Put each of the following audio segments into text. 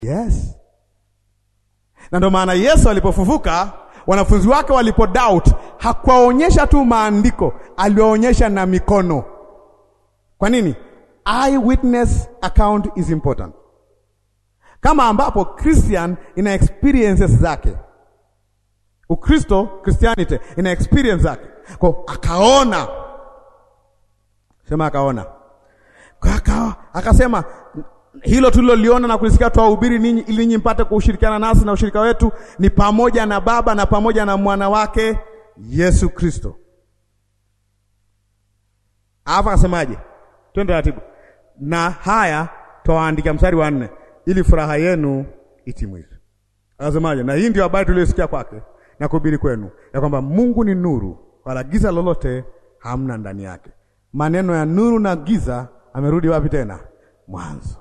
Yes. Na ndio maana Yesu alipofufuka, wanafunzi wake walipo doubt, hakuwaonyesha tu maandiko, aliwaonyesha na mikono. Kwa nini? Eyewitness account is important. Kama ambapo Christian ina experiences zake. Ukristo, Christianity ina experience zake. Kwa akaona. Sema akaona. Kwa aka, akasema hilo tuliloliona na kulisikia twahubiri ninyi ili ninyi mpate kushirikiana nasi na ushirika wetu ni pamoja na Baba na pamoja na mwana wake Yesu Kristo. Hapa akasemaje? Twende taratibu. Na haya twawaandikia, mstari wa nne, ili furaha yenu itimizwe. Akasemaje? Na hii ndio habari tuliyosikia kwake na kuhubiri kwenu, ya kwamba Mungu ni nuru, wala giza lolote hamna ndani yake. Maneno ya nuru na giza amerudi wapi tena? Mwanzo.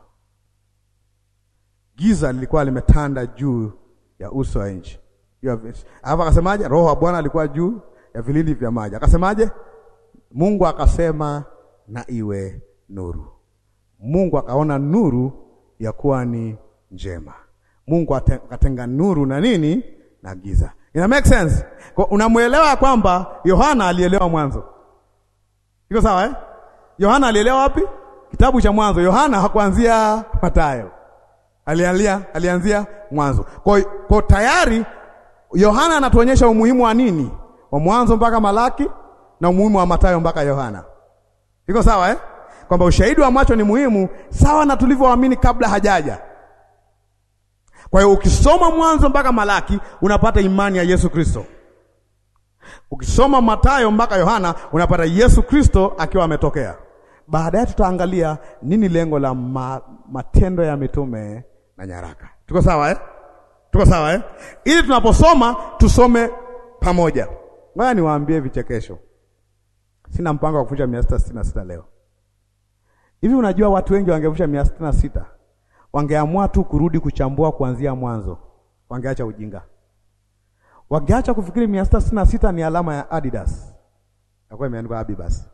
Giza lilikuwa limetanda juu ya uso wa nchi. Hapa akasemaje? Roho wa Bwana alikuwa juu ya vilindi vya maji. Akasemaje? Mungu akasema na iwe nuru. Mungu akaona nuru ya kuwa ni njema. Mungu akatenga nuru na nini na giza. Ina make sense? Kwa unamwelewa kwamba Yohana alielewa mwanzo. Iko sawa eh? Yohana alielewa wapi? Kitabu cha Mwanzo. Yohana hakuanzia Mathayo. Alianzia alianzia Mwanzo. Kwa kwa tayari Yohana anatuonyesha umuhimu wa nini? Wa Mwanzo mpaka Malaki na umuhimu wa Mathayo mpaka Yohana. Iko sawa eh? Kwamba ushahidi wa macho ni muhimu sawa na tulivyoamini kabla hajaja. Kwa hiyo ukisoma Mwanzo mpaka Malaki unapata imani ya Yesu Kristo. Ukisoma Mathayo mpaka Yohana unapata Yesu Kristo akiwa ametokea. Baadaye tutaangalia nini lengo la ma, matendo ya mitume na nyaraka. Tuko sawa eh? Tuko sawa eh? Ili tunaposoma tusome pamoja. Ngoja niwaambie vichekesho. Sina mpango wa kuvunja mia sita sitini na sita leo. Hivi unajua watu wengi wangevunja mia sitini na sita wangeamua tu kurudi kuchambua kuanzia mwanzo, wangeacha ujinga, wangeacha kufikiri mia sita sitini na sita ni alama ya Adidas, nakuwa imeandikwa Abibas.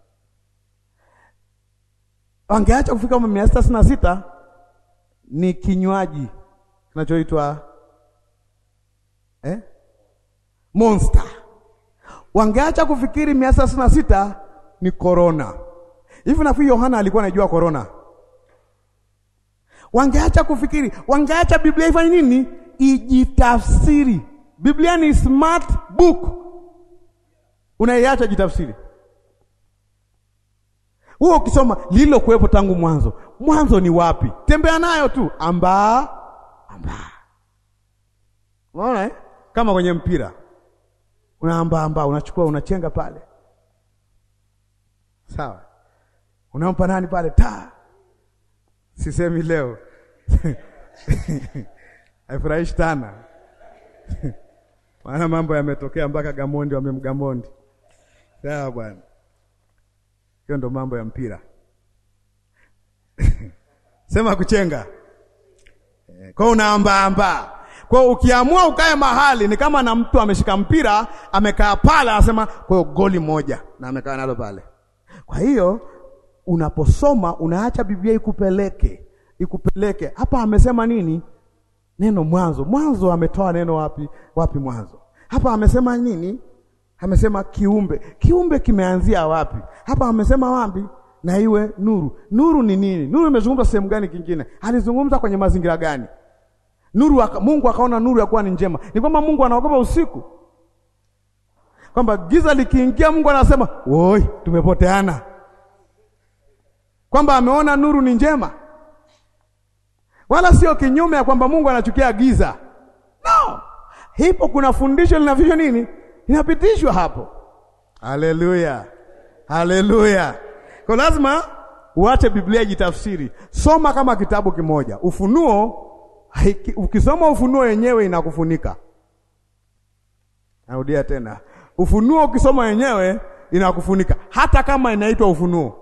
Wangeacha kufika mia sita sitini na sita ni kinywaji kinachoitwa eh? Monster. Wangeacha kufikiri mia sita sitini na sita ni corona. Hivi nafikiri Yohana alikuwa anajua corona wangeacha kufikiri, wangeacha Biblia ifanye nini? Ijitafsiri. Biblia ni smart book, unaiacha jitafsiri. Huo ukisoma lilo kuwepo tangu mwanzo. Mwanzo ni wapi? Tembea nayo tu, amba amba, unaona eh? Kama kwenye mpira unaamba amba, unachukua unachenga pale, sawa, unampa nani pale taa Sisemi leo haifurahishi tana maana mambo yametokea mpaka Gamondi wamemgamondi. Sawa bwana, hiyo ndo mambo ya mpira sema kuchenga kwa unaambaamba. Kwa ukiamua ukae mahali ni kama na mtu ameshika mpira amekaa pale, anasema kwa hiyo goli moja na amekaa nalo pale. Kwa hiyo unaposoma unaacha Biblia ikupeleke ikupeleke hapa. Amesema nini? Neno mwanzo. Mwanzo ametoa neno wapi? Wapi mwanzo? Hapa amesema nini? Amesema kiumbe. Kiumbe kimeanzia wapi? Hapa amesema wapi? Na iwe nuru. Nuru ni nini? Nuru imezungumza sehemu gani? Kingine alizungumza kwenye mazingira gani? Nuru waka, Mungu akaona nuru ya kuwa ni njema. Ni kwamba Mungu anaogopa usiku, kwamba giza likiingia, Mungu anasema woi, tumepoteana kwamba ameona nuru ni njema, wala sio kinyume ya kwamba Mungu anachukia giza. No, hipo kuna fundisho linavishwa nini, linapitishwa hapo. Haleluya, haleluya! Kwa lazima uache Biblia jitafsiri, soma kama kitabu kimoja. Ufunuo haiki, ukisoma Ufunuo yenyewe inakufunika. Narudia tena, Ufunuo ukisoma yenyewe inakufunika, hata kama inaitwa Ufunuo.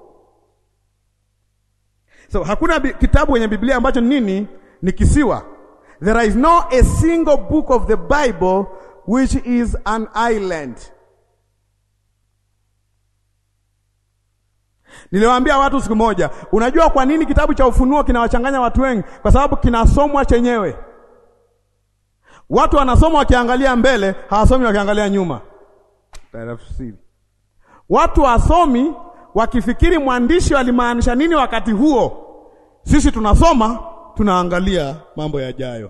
So hakuna kitabu kwenye Biblia ambacho nini ni kisiwa. There is no a single book of the Bible which is an island. Niliwaambia watu siku moja, unajua kwa nini kitabu cha Ufunuo kinawachanganya watu wengi? Kwa sababu kinasomwa chenyewe. Watu wanasoma wakiangalia mbele, hawasomi wakiangalia nyuma. Tafsiri. Watu wasomi wakifikiri mwandishi alimaanisha nini wakati huo. Sisi tunasoma tunaangalia mambo yajayo.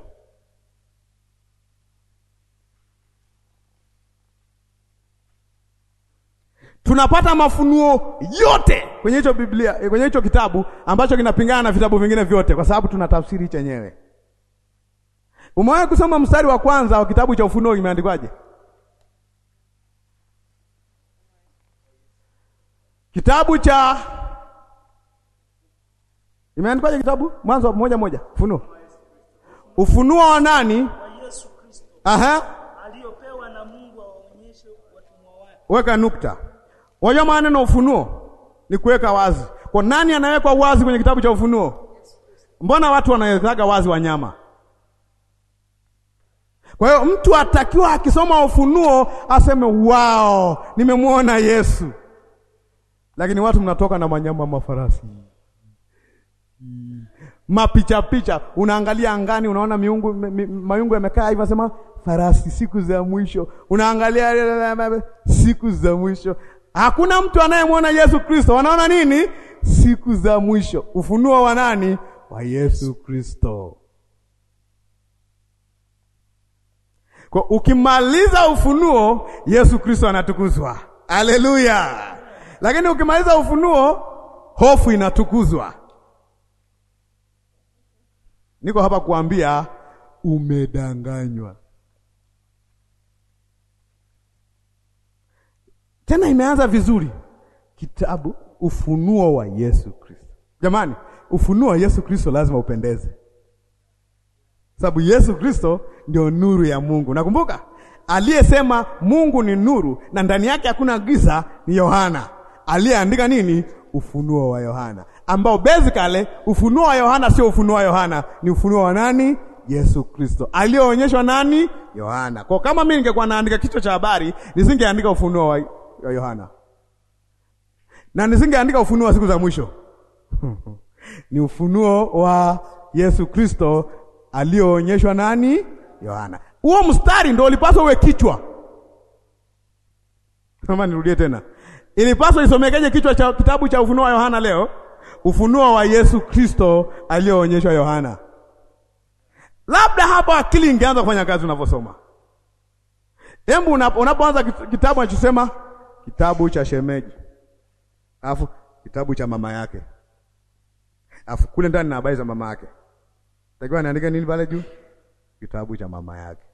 Tunapata mafunuo yote kwenye hicho Biblia, kwenye hicho kitabu ambacho kinapingana na vitabu vingine vyote, kwa sababu tuna tafsiri chenyewe. Umewahi kusoma mstari wa kwanza wa kitabu cha Ufunuo imeandikwaje? Kitabu cha imeandikwaje? Kitabu Mwanzo moja moja, Ufunuo. Ufunuo wa nani? wa Yesu Kristo Aha, aliyopewa na Mungu awaonyeshe watumwa wake. weka nukta. Wajua maana neno ufunuo ni kuweka wazi. Kwa nani anawekwa wazi kwenye kitabu cha Ufunuo? Mbona watu wanawekaga wazi wanyama? Kwa hiyo mtu atakiwa akisoma Ufunuo aseme wao, nimemwona Yesu. Lakini watu mnatoka na manyama, mafarasi, mapicha picha, unaangalia angani, unaona miungu mi- mi- mayungu yamekaa hivi, nasema farasi, siku za mwisho. Unaangalia siku za mwisho, hakuna mtu anayemwona Yesu Kristo. Wanaona nini? Siku za mwisho. Ufunuo wa nani? Wa Yesu Kristo. Kwa ukimaliza ufunuo, Yesu Kristo anatukuzwa. Haleluya! Lakini ukimaliza ufunuo, hofu inatukuzwa. Niko hapa kuambia umedanganywa. Tena imeanza vizuri. Kitabu Ufunuo wa Yesu Kristo. Jamani, ufunuo wa Yesu Kristo lazima upendeze. Sababu Yesu Kristo ndio nuru ya Mungu. Nakumbuka aliyesema Mungu ni nuru na ndani yake hakuna giza ni Yohana. Aliyeandika nini? Ufunuo wa Yohana, ambao basically ufunuo wa Yohana sio ufunuo wa Yohana, ni ufunuo wa nani? Yesu Kristo aliyoonyeshwa nani? Yohana. Kwa kama mimi ningekuwa naandika kichwa cha habari, nisingeandika ufunuo wa wa Yohana na nisingeandika ufunuo wa siku za mwisho ni ufunuo wa Yesu Kristo aliyoonyeshwa nani? Yohana. Huo mstari ndio ulipaswa uwe kichwa. Kama nirudie tena, ilipaswa isomekeje kichwa cha kitabu cha ufunuo wa Yohana leo? Ufunuo wa Yesu Kristo aliyoonyeshwa Yohana. Labda hapa akili ingeanza kufanya kazi unavyosoma. Hebu unapoanza kitabu anachosema kitabu cha shemeji, alafu kitabu cha mama yake, alafu kule ndani na habari za mama yake takiwa anaandika nini pale juu? Kitabu cha mama yake.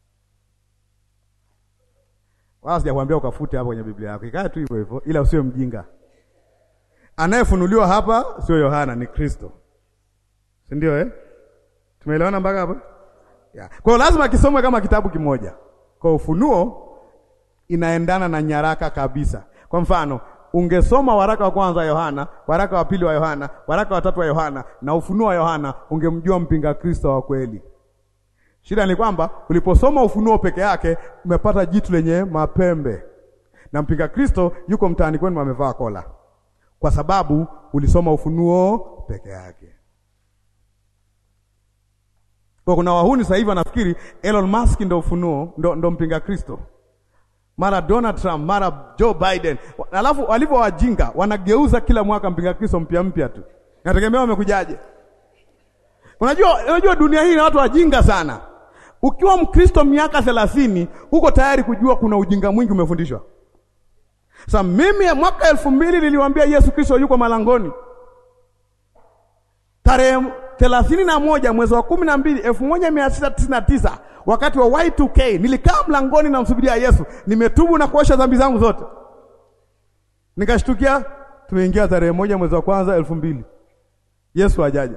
Wala sijakwambia ukafute hapo kwenye Biblia yako, ikae tu hivyo hivyo, ila usiwe mjinga. Anayefunuliwa hapa sio Yohana, ni Kristo, si ndio eh? Tumeelewana mpaka hapa yeah. Kwa hiyo lazima kisomwe kama kitabu kimoja. Kwa ufunuo inaendana na nyaraka kabisa. Kwa mfano ungesoma waraka wa kwanza wa Yohana, waraka wa pili wa Yohana, waraka wa tatu wa Yohana na ufunuo wa Yohana, ungemjua mpinga Kristo wa kweli. Shida ni kwamba uliposoma ufunuo peke yake umepata jitu lenye mapembe, na mpinga Kristo yuko mtaani kwenu amevaa kola, kwa sababu ulisoma ufunuo peke yake. Kwa kuna wahuni sasa hivi wanafikiri Elon Musk ndo ufunuo ndo, ndo mpinga Kristo mara Donald Trump mara Joe Biden, alafu walivyo wajinga wanageuza kila mwaka mpinga Kristo mpya mpya tu, nategemea wamekujaje. Unajua, unajua dunia hii na watu wajinga sana. Ukiwa Mkristo miaka thelathini uko tayari kujua kuna ujinga mwingi umefundishwa. Sasa mimi ya mwaka elfu mbili niliwaambia Yesu Kristo yuko malangoni tarehe thelathini na moja mwezi wa kumi na mbili elfu moja mia tisa tisini na tisa wakati wa Y2K nilikaa mlangoni namsubiria Yesu, nimetubu na kuosha dhambi zangu zote. Nikashtukia tumeingia tarehe moja mwezi wa kwanza elfu mbili Yesu hajaja,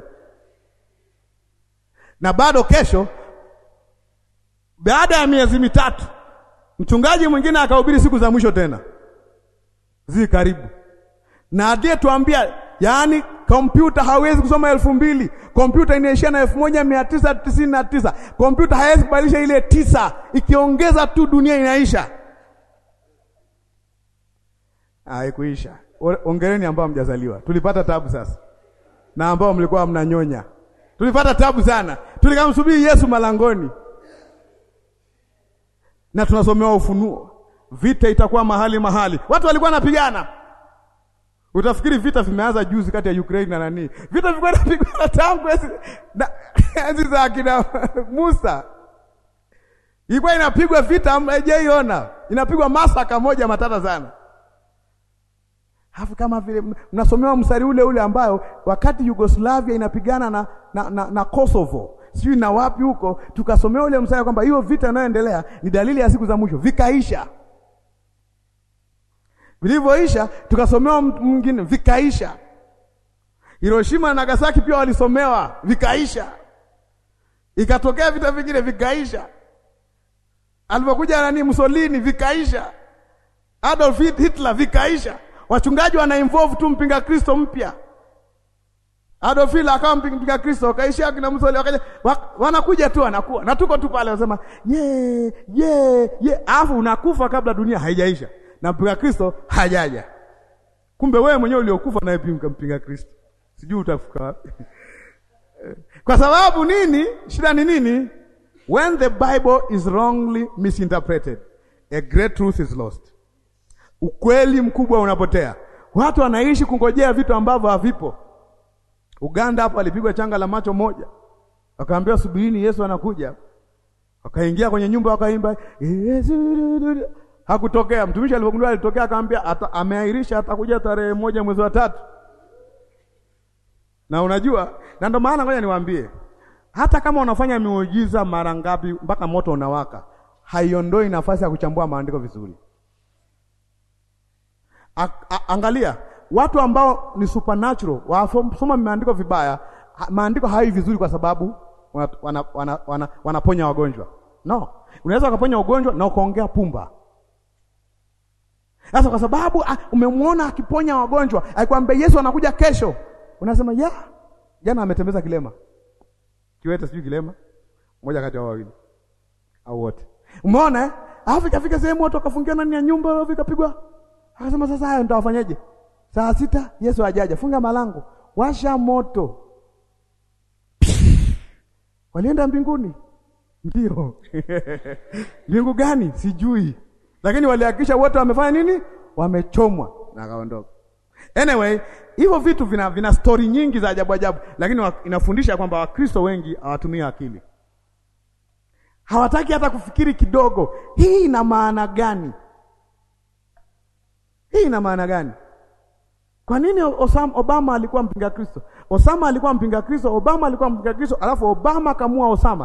na bado kesho, baada ya miezi mitatu, mchungaji mwingine akahubiri siku za mwisho tena zi karibu, na aliyetuambia yaani kompyuta hawezi kusoma elfu mbili kompyuta inaishia na elfu moja mia tisa tisini na tisa kompyuta hawezi kubadilisha ile tisa, ikiongeza tu dunia inaisha. Haikuisha, ongereni ambao mjazaliwa. Tulipata tabu sasa, na ambao mlikuwa mnanyonya, tulipata tabu sana, tulikamsubiri Yesu malangoni, na tunasomewa Ufunuo, vita itakuwa mahali mahali, watu walikuwa wanapigana. Utafikiri vita vimeanza juzi kati ya Ukraine na nani? Vita vilikuwa vinapigana tangu enzi za akina Musa ilikuwa inapigwa vita, haijaiona inapigwa masaka moja matata sana. Hafu kama vile mnasomewa mstari ule ule ambayo wakati Yugoslavia inapigana na, na, na, na Kosovo sijui na wapi huko, tukasomewa ule mstari kwamba hiyo vita inayoendelea ni dalili ya siku za mwisho, vikaisha. Vilivyoisha tukasomewa mwingine, vikaisha. Hiroshima na Nagasaki pia walisomewa, vikaisha. Ikatokea vita vingine, vikaisha. Alipokuja nani Mussolini vikaisha, Adolf Hitler vikaisha. Wachungaji wana involve tu mpinga Kristo mpya. Adolf Hitler akawa mpinga Kristo, wakaisha kina Mussolini wakaja, wanakuja tu wanakuwa na tuko tu pale, wanasema ye ye ye, alafu unakufa kabla dunia haijaisha na mpinga Kristo hajaja. Kumbe wewe mwenyewe uliokufa naye pia mpinga Kristo, sijui utafika wapi kwa sababu nini? Shida ni nini? When the Bible is wrongly misinterpreted, a great truth is lost. Ukweli mkubwa unapotea. Watu wanaishi kungojea vitu ambavyo havipo. Uganda hapo alipigwa changa la macho moja, wakaambiwa subirini, Yesu anakuja. Wakaingia kwenye nyumba wakaimba Yesu, hakutokea. Mtumishi alipogundua alitokea, akamwambia ameahirisha, atakuja tarehe moja mwezi wa tatu. Na unajua, na ndio maana ngoja niwaambie hata kama unafanya miujiza mara ngapi mpaka moto unawaka, haiondoi nafasi ya kuchambua maandiko vizuri. A, a, angalia watu ambao ni supernatural wasoma maandiko vibaya, maandiko hayi vizuri kwa sababu wanaponya wana, wana, wana, wana wagonjwa. No, unaweza ukaponya ugonjwa na ukaongea pumba. Sasa kwa sababu umemwona akiponya wagonjwa, akikwambia Yesu anakuja kesho, unasema ya jana ametembeza kilema kiwete sijui kilema mmoja kati ya wawili au wote, umeona eh? Alafu ikafika sehemu watu wakafungia ndani ya nyumba, alafu ikapigwa, akasema sasa haya nitawafanyaje? Saa sita Yesu ajaja, funga malango, washa moto. Walienda mbinguni, ndio mbingu gani sijui, lakini walihakikisha wote wamefanya nini? Wamechomwa na akaondoka. Anyway, hivyo vitu vina, vina stori nyingi za ajabu ajabu, lakini inafundisha kwamba Wakristo wengi hawatumii akili, hawataki hata kufikiri kidogo. Hii ina maana gani? Hii ina maana gani? Kwa nini Osama, Obama alikuwa mpinga Kristo? Osama alikuwa mpinga Kristo, Obama alikuwa mpinga Kristo, alafu Obama kamua Osama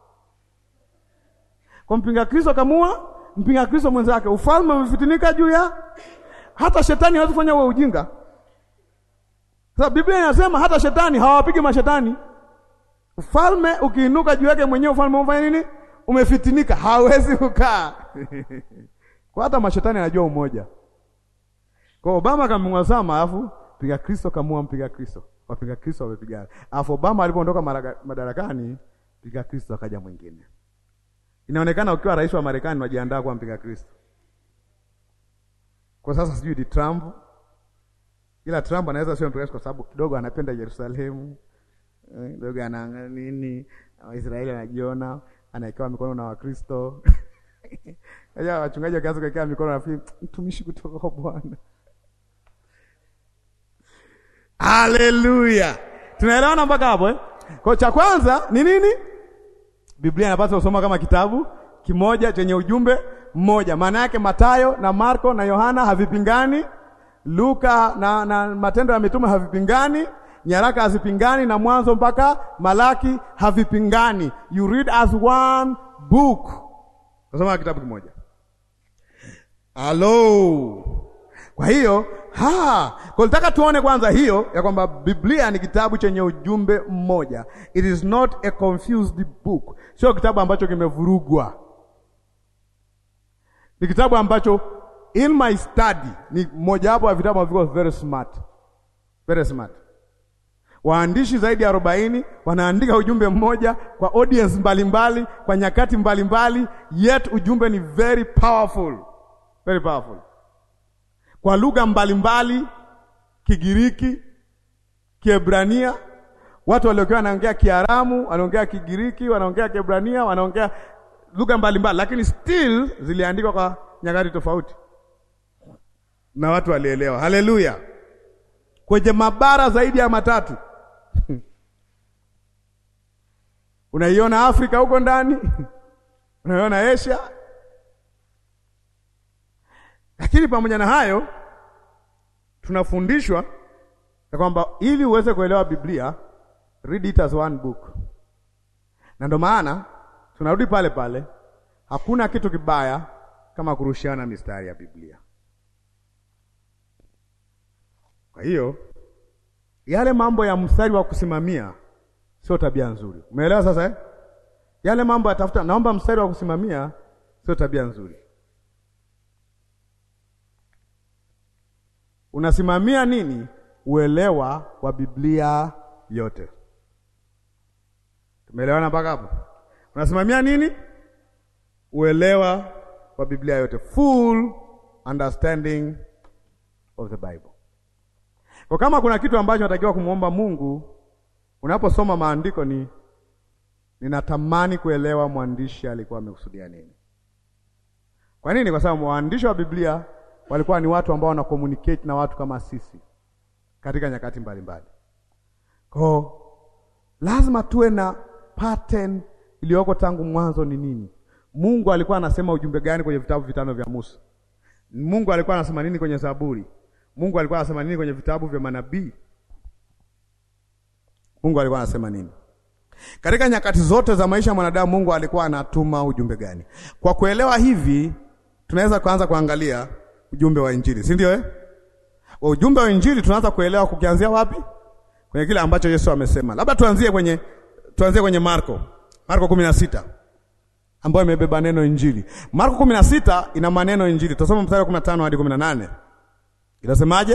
kwa mpinga Kristo, kamua mpinga Kristo mwenzake. Ufalme umefitinika juu ya hata shetani hawezi kufanya wewe ujinga. Sasa Biblia inasema hata shetani hawapigi mashetani. Ufalme ukiinuka juu yake mwenyewe, ufalme umefanya nini? Umefitinika, hawezi kukaa kwa hata mashetani anajua umoja. Kwa Obama kamua Osama, alafu piga Kristo kamua mpiga Kristo, wapiga Kristo wamepigana. Alafu Obama alipoondoka madarakani, piga Kristo akaja mwingine. Inaonekana ukiwa rais wa Marekani unajiandaa kuwa mpiga Kristo. Kwa sasa sijui ni Trump, ila Trump anaweza sio mpiga kwa sababu kidogo anapenda Yerusalemu, kidogo ana nini, Waisraeli anajiona, anawekewa mikono na Wakristo Aja wachungaji wakianza kuwekea mikono nafikiri mtumishi kutoka kwa Bwana. Haleluya. Tunaelewana mpaka hapo eh? Kwa cha kwanza ni nini? Biblia inapaswa kusoma kama kitabu kimoja chenye ujumbe mmoja. Maana yake Mathayo na Marko na Yohana havipingani, Luka na, na Matendo ya Mitume havipingani, nyaraka hazipingani, na Mwanzo mpaka Malaki havipingani. You read as one book. Nasoma kitabu kimoja. Hello. Kwa hiyo ha, kwa nataka tuone kwanza hiyo ya kwamba Biblia ni kitabu chenye ujumbe mmoja. It is not a confused book. Sio kitabu ambacho kimevurugwa. Ni kitabu ambacho in my study ni mojawapo ya vitabu ambavyo very smart. Very smart. Waandishi zaidi ya arobaini wanaandika ujumbe mmoja kwa audience mbalimbali mbali, kwa nyakati mbalimbali mbali, yet ujumbe ni very powerful. Very powerful. Kwa lugha mbalimbali Kigiriki, Kiebrania. Watu waliokuwa wanaongea Kiaramu, wanaongea Kigiriki, wanaongea Kiebrania, wanaongea lugha mbalimbali, lakini still ziliandikwa kwa nyakati tofauti na watu walielewa. Haleluya! kwenye mabara zaidi ya matatu unaiona Afrika huko ndani unaiona Asia, lakini pamoja na hayo tunafundishwa ya kwamba ili uweze kuelewa Biblia, read it as one book, na ndio maana tunarudi pale pale, hakuna kitu kibaya kama kurushiana mistari ya Biblia. Kwa hiyo yale mambo ya mstari wa kusimamia sio tabia nzuri. Umeelewa sasa eh? Yale mambo ya tafuta, naomba mstari wa kusimamia sio tabia nzuri. Unasimamia nini? Uelewa wa Biblia yote. Tumeelewana mpaka hapo? Unasimamia nini? Uelewa wa Biblia yote, full understanding of the Bible. Kwa kama kuna kitu ambacho natakiwa kumwomba Mungu unaposoma maandiko ni ninatamani kuelewa mwandishi alikuwa amekusudia nini. Kwa nini? Kwa sababu waandishi wa Biblia walikuwa ni watu ambao wana communicate na watu kama sisi katika nyakati mbalimbali. Kwa lazima tuwe na pattern iliyoko tangu mwanzo ni nini? Mungu alikuwa anasema ujumbe gani kwenye vitabu vitano vya Musa? Mungu alikuwa anasema nini kwenye Zaburi? Mungu alikuwa anasema nini kwenye vitabu vya manabii? Mungu alikuwa anasema nini? Katika nyakati zote za maisha ya mwanadamu Mungu alikuwa anatuma ujumbe gani? Kwa kuelewa hivi, tunaweza kuanza kuangalia ujumbe wa Injili, si ndio eh? Wa ujumbe wa Injili tunaanza kuelewa kukianzia wapi? Kwenye kile ambacho Yesu amesema. Labda tuanzie kwenye tuanzie kwenye Marko. Marko 16 ambayo imebeba neno Injili. Marko 16 ina maneno Injili. Tutasoma mstari wa 15 hadi 18. Inasemaje?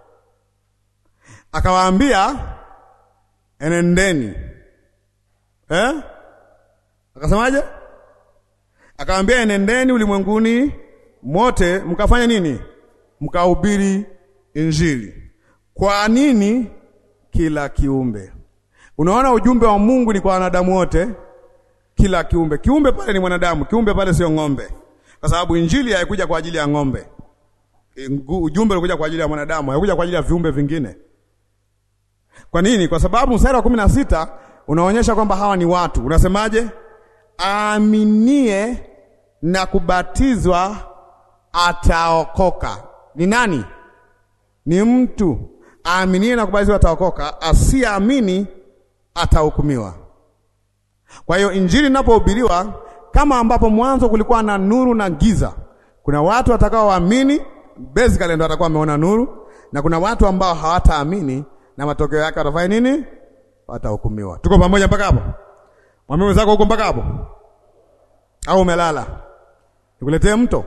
Akawaambia enendeni. Eh? Akasemaje? Akawaambia enendeni ulimwenguni mote mkafanya nini? Mkahubiri Injili. Kwa nini? Kila kiumbe. Unaona, ujumbe wa Mungu ni kwa wanadamu wote, kila kiumbe. Kiumbe pale ni mwanadamu, kiumbe pale sio ng'ombe, kwa sababu injili haikuja kwa ajili ya ng'ombe. Ujumbe ulikuja kwa ajili ya mwanadamu, haikuja kwa ajili ya viumbe vingine. Kwa nini? Kwa sababu mstari wa kumi na sita unaonyesha kwamba hawa ni watu. Unasemaje? Aaminie na kubatizwa ataokoka. Ni nani? Ni mtu aaminie na kubatizwa ataokoka, asiyeamini atahukumiwa. Kwa hiyo injili inapohubiriwa, kama ambapo mwanzo kulikuwa na nuru na giza, kuna watu watakaoamini, basically ndio watakuwa wameona nuru, na kuna watu ambao hawataamini na matokeo yake watafanya nini? Watahukumiwa. Tuko pamoja mpaka hapo? Mwambie mwenzako huko mpaka hapo, au umelala? Nikuletee mto?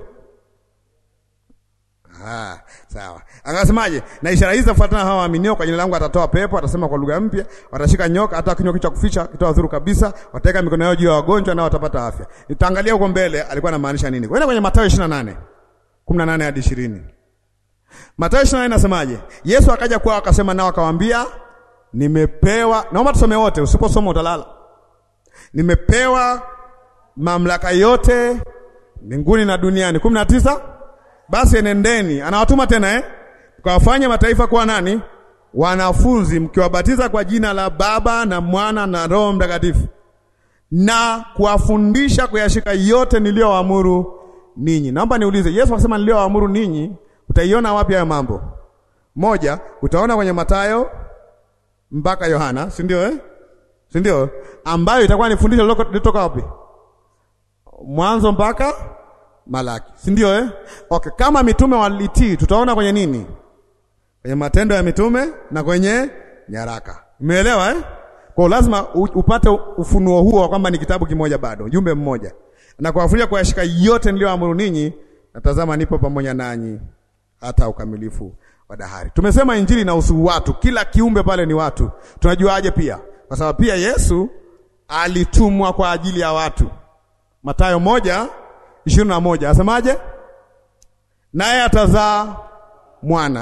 Ah, sawa. Akasemaje? Na ishara hizi zafuatana hawa waaminio, kwa jina langu atatoa pepo, atasema kwa lugha mpya, watashika nyoka, hata kinywa kicha kuficha kitoa dhuru kabisa, wataweka mikono yao juu ya wagonjwa nao watapata afya. Nitaangalia huko mbele alikuwa anamaanisha nini. Kwenda kwenye Mathayo 28 18 hadi 20. Mathayo 28 inasemaje? Yesu akaja kwao akasema nao akawaambia, nimepewa, naomba tusome wote, usiposoma utalala. Nimepewa mamlaka yote mbinguni na duniani. kumi na tisa basi enendeni, anawatuma tena eh, mkawafanye mataifa kuwa nani? Wanafunzi, mkiwabatiza kwa jina la Baba na Mwana na Roho Mtakatifu, na kuwafundisha kuyashika yote niliyowaamuru ninyi. Naomba niulize, Yesu akasema niliyowaamuru ninyi, utaiona wapi hayo mambo? Moja, utaona kwenye Mathayo mpaka Yohana, si ndio eh? si ndio? ambayo itakuwa ni fundisho lilitoka wapi? Mwanzo mpaka Malaki, si ndio eh? Okay, kama mitume walitii, tutaona kwenye nini? Kwenye Matendo ya Mitume na kwenye nyaraka. Umeelewa eh? Kwa lazima upate ufunuo huo wa kwamba ni kitabu kimoja bado, ujumbe mmoja, na kuwafundisha kuyashika yote niliyoamuru ninyi, natazama nipo pamoja nanyi hata ukamilifu wa dahari. Tumesema injili inahusu watu, kila kiumbe pale ni watu. Tunajuaje? Pia kwa sababu pia Yesu alitumwa kwa ajili ya watu. Mathayo moja ishirini na moja asemaje? Naye atazaa mwana.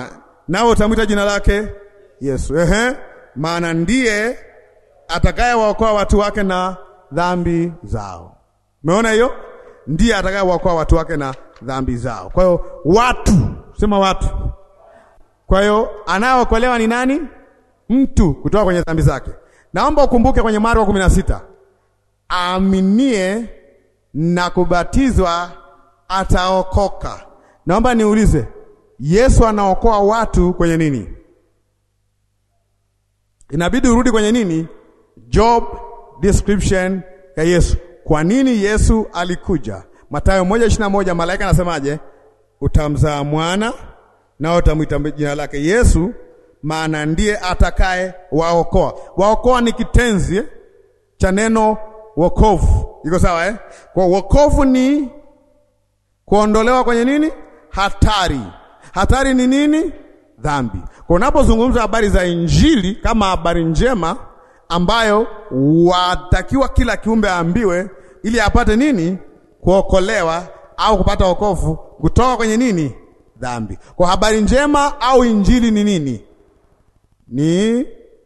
nao utamwita jina lake Yesu. Ehe, maana ndiye atakayewaokoa watu wake na dhambi zao. Umeona hiyo? Ndiye atakayewaokoa watu wake na dhambi zao. Kwa hiyo watu, sema watu. Kwa hiyo anayeokolewa ni nani? Mtu kutoka kwenye dhambi zake. Naomba ukumbuke kwenye Marko kumi na sita, aaminie na kubatizwa ataokoka. Naomba niulize, Yesu anaokoa watu kwenye nini? Inabidi urudi kwenye nini? Job description ya Yesu. Kwa nini Yesu alikuja? Mathayo moja ishirini na moja malaika anasemaje? Utamzaa mwana nao utamwita jina lake Yesu, maana ndiye atakaye waokoa. Waokoa ni kitenzi eh, cha neno wokovu. Iko sawa eh? Kwa wokovu ni kuondolewa kwenye nini? Hatari. Hatari ni nini? Dhambi. Kwa unapozungumza habari za Injili kama habari njema ambayo watakiwa kila kiumbe aambiwe ili apate nini? Kuokolewa au kupata wokovu kutoka kwenye nini? Dhambi. Kwa habari njema au injili ni nini? Ni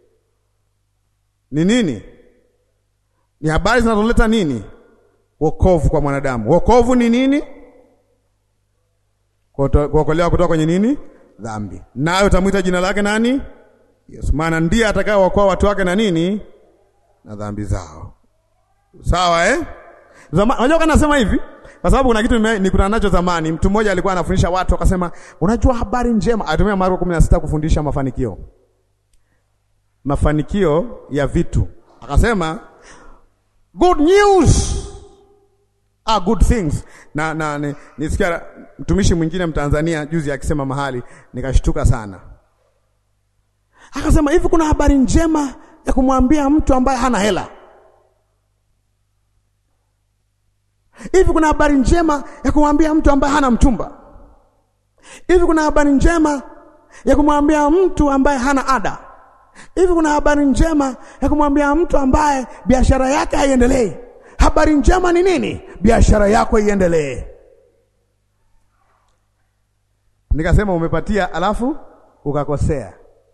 ni nini? Ni habari zinazoleta nini? Wokovu kwa mwanadamu. Wokovu ni nini? Kuokolewa kutoka kwenye nini? Dhambi. Nayo utamwita jina lake nani? Yesu. Maana ndiye atakayewaokoa watu wake na nini? Na dhambi zao. Sawa eh? Zamani unajua kana nasema hivi kwa sababu kuna kitu nikutana nacho zamani. Mtu mmoja alikuwa anafundisha watu akasema, unajua habari njema. Atumia Marko 16 kufundisha mafanikio, mafanikio ya vitu. Akasema good news are good things. Na, na nisikia mtumishi mwingine Mtanzania juzi akisema mahali, nikashtuka sana. Akasema hivi, kuna habari njema ya kumwambia mtu ambaye hana hela Hivi kuna habari njema ya kumwambia mtu ambaye hana mchumba? Hivi kuna habari njema ya kumwambia mtu ambaye hana ada? Hivi kuna habari njema ya kumwambia mtu ambaye biashara yake haiendelei? Habari njema ni nini? Biashara yako iendelee. Nikasema umepatia, alafu ukakosea.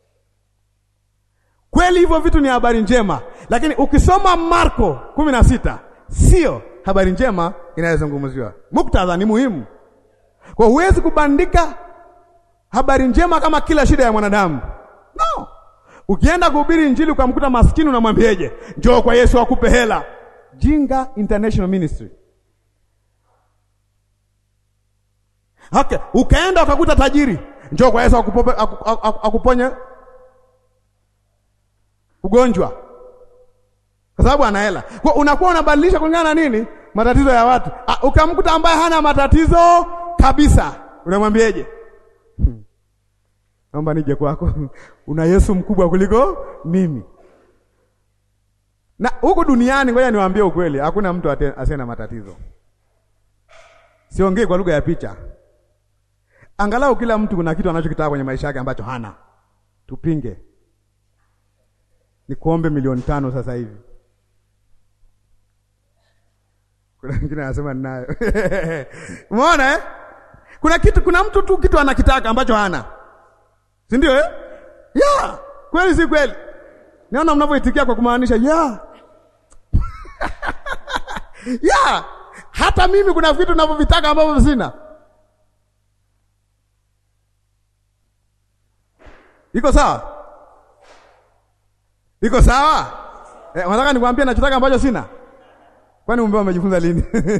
Kweli hivyo vitu ni habari njema, lakini ukisoma Marko kumi na sita sio habari njema inayozungumziwa. Muktadha ni muhimu, kwa huwezi kubandika habari njema kama kila shida ya mwanadamu no. Ukienda kuhubiri Injili ukamkuta maskini, unamwambieje? Njoo kwa Yesu akupe hela. Jinga International Ministry. Okay. Ukaenda ukakuta tajiri, njoo kwa Yesu akupope, akuponye ugonjwa kwa sababu ana hela. Kwa unakuwa unabadilisha kulingana na nini? Matatizo ya watu. Ukamkuta ambaye hana matatizo kabisa, unamwambieje? Hmm. Naomba nije kwako. Una Yesu mkubwa kuliko mimi. Na huku duniani, ngoja niwaambie ukweli, hakuna mtu asiye na matatizo. Siongei kwa lugha ya picha. Angalau kila mtu kuna kitu anachokitaka kwenye maisha yake ambacho hana. Tupinge. Nikuombe milioni tano sasa hivi. Kuna wengine anasema ninayo. Umeona eh? Kuna kitu kuna mtu tu kitu anakitaka ambacho hana. Si ndio eh? Yeah, kweli si kweli? Naona mnavyoitikia kwa kumaanisha yeah. Yeah, hata mimi kuna vitu ninavyovitaka ambavyo sina. Iko sawa? Iko sawa? Eh, unataka nikwambie nachotaka ambacho sina? Kwani umbea umejifunza lini?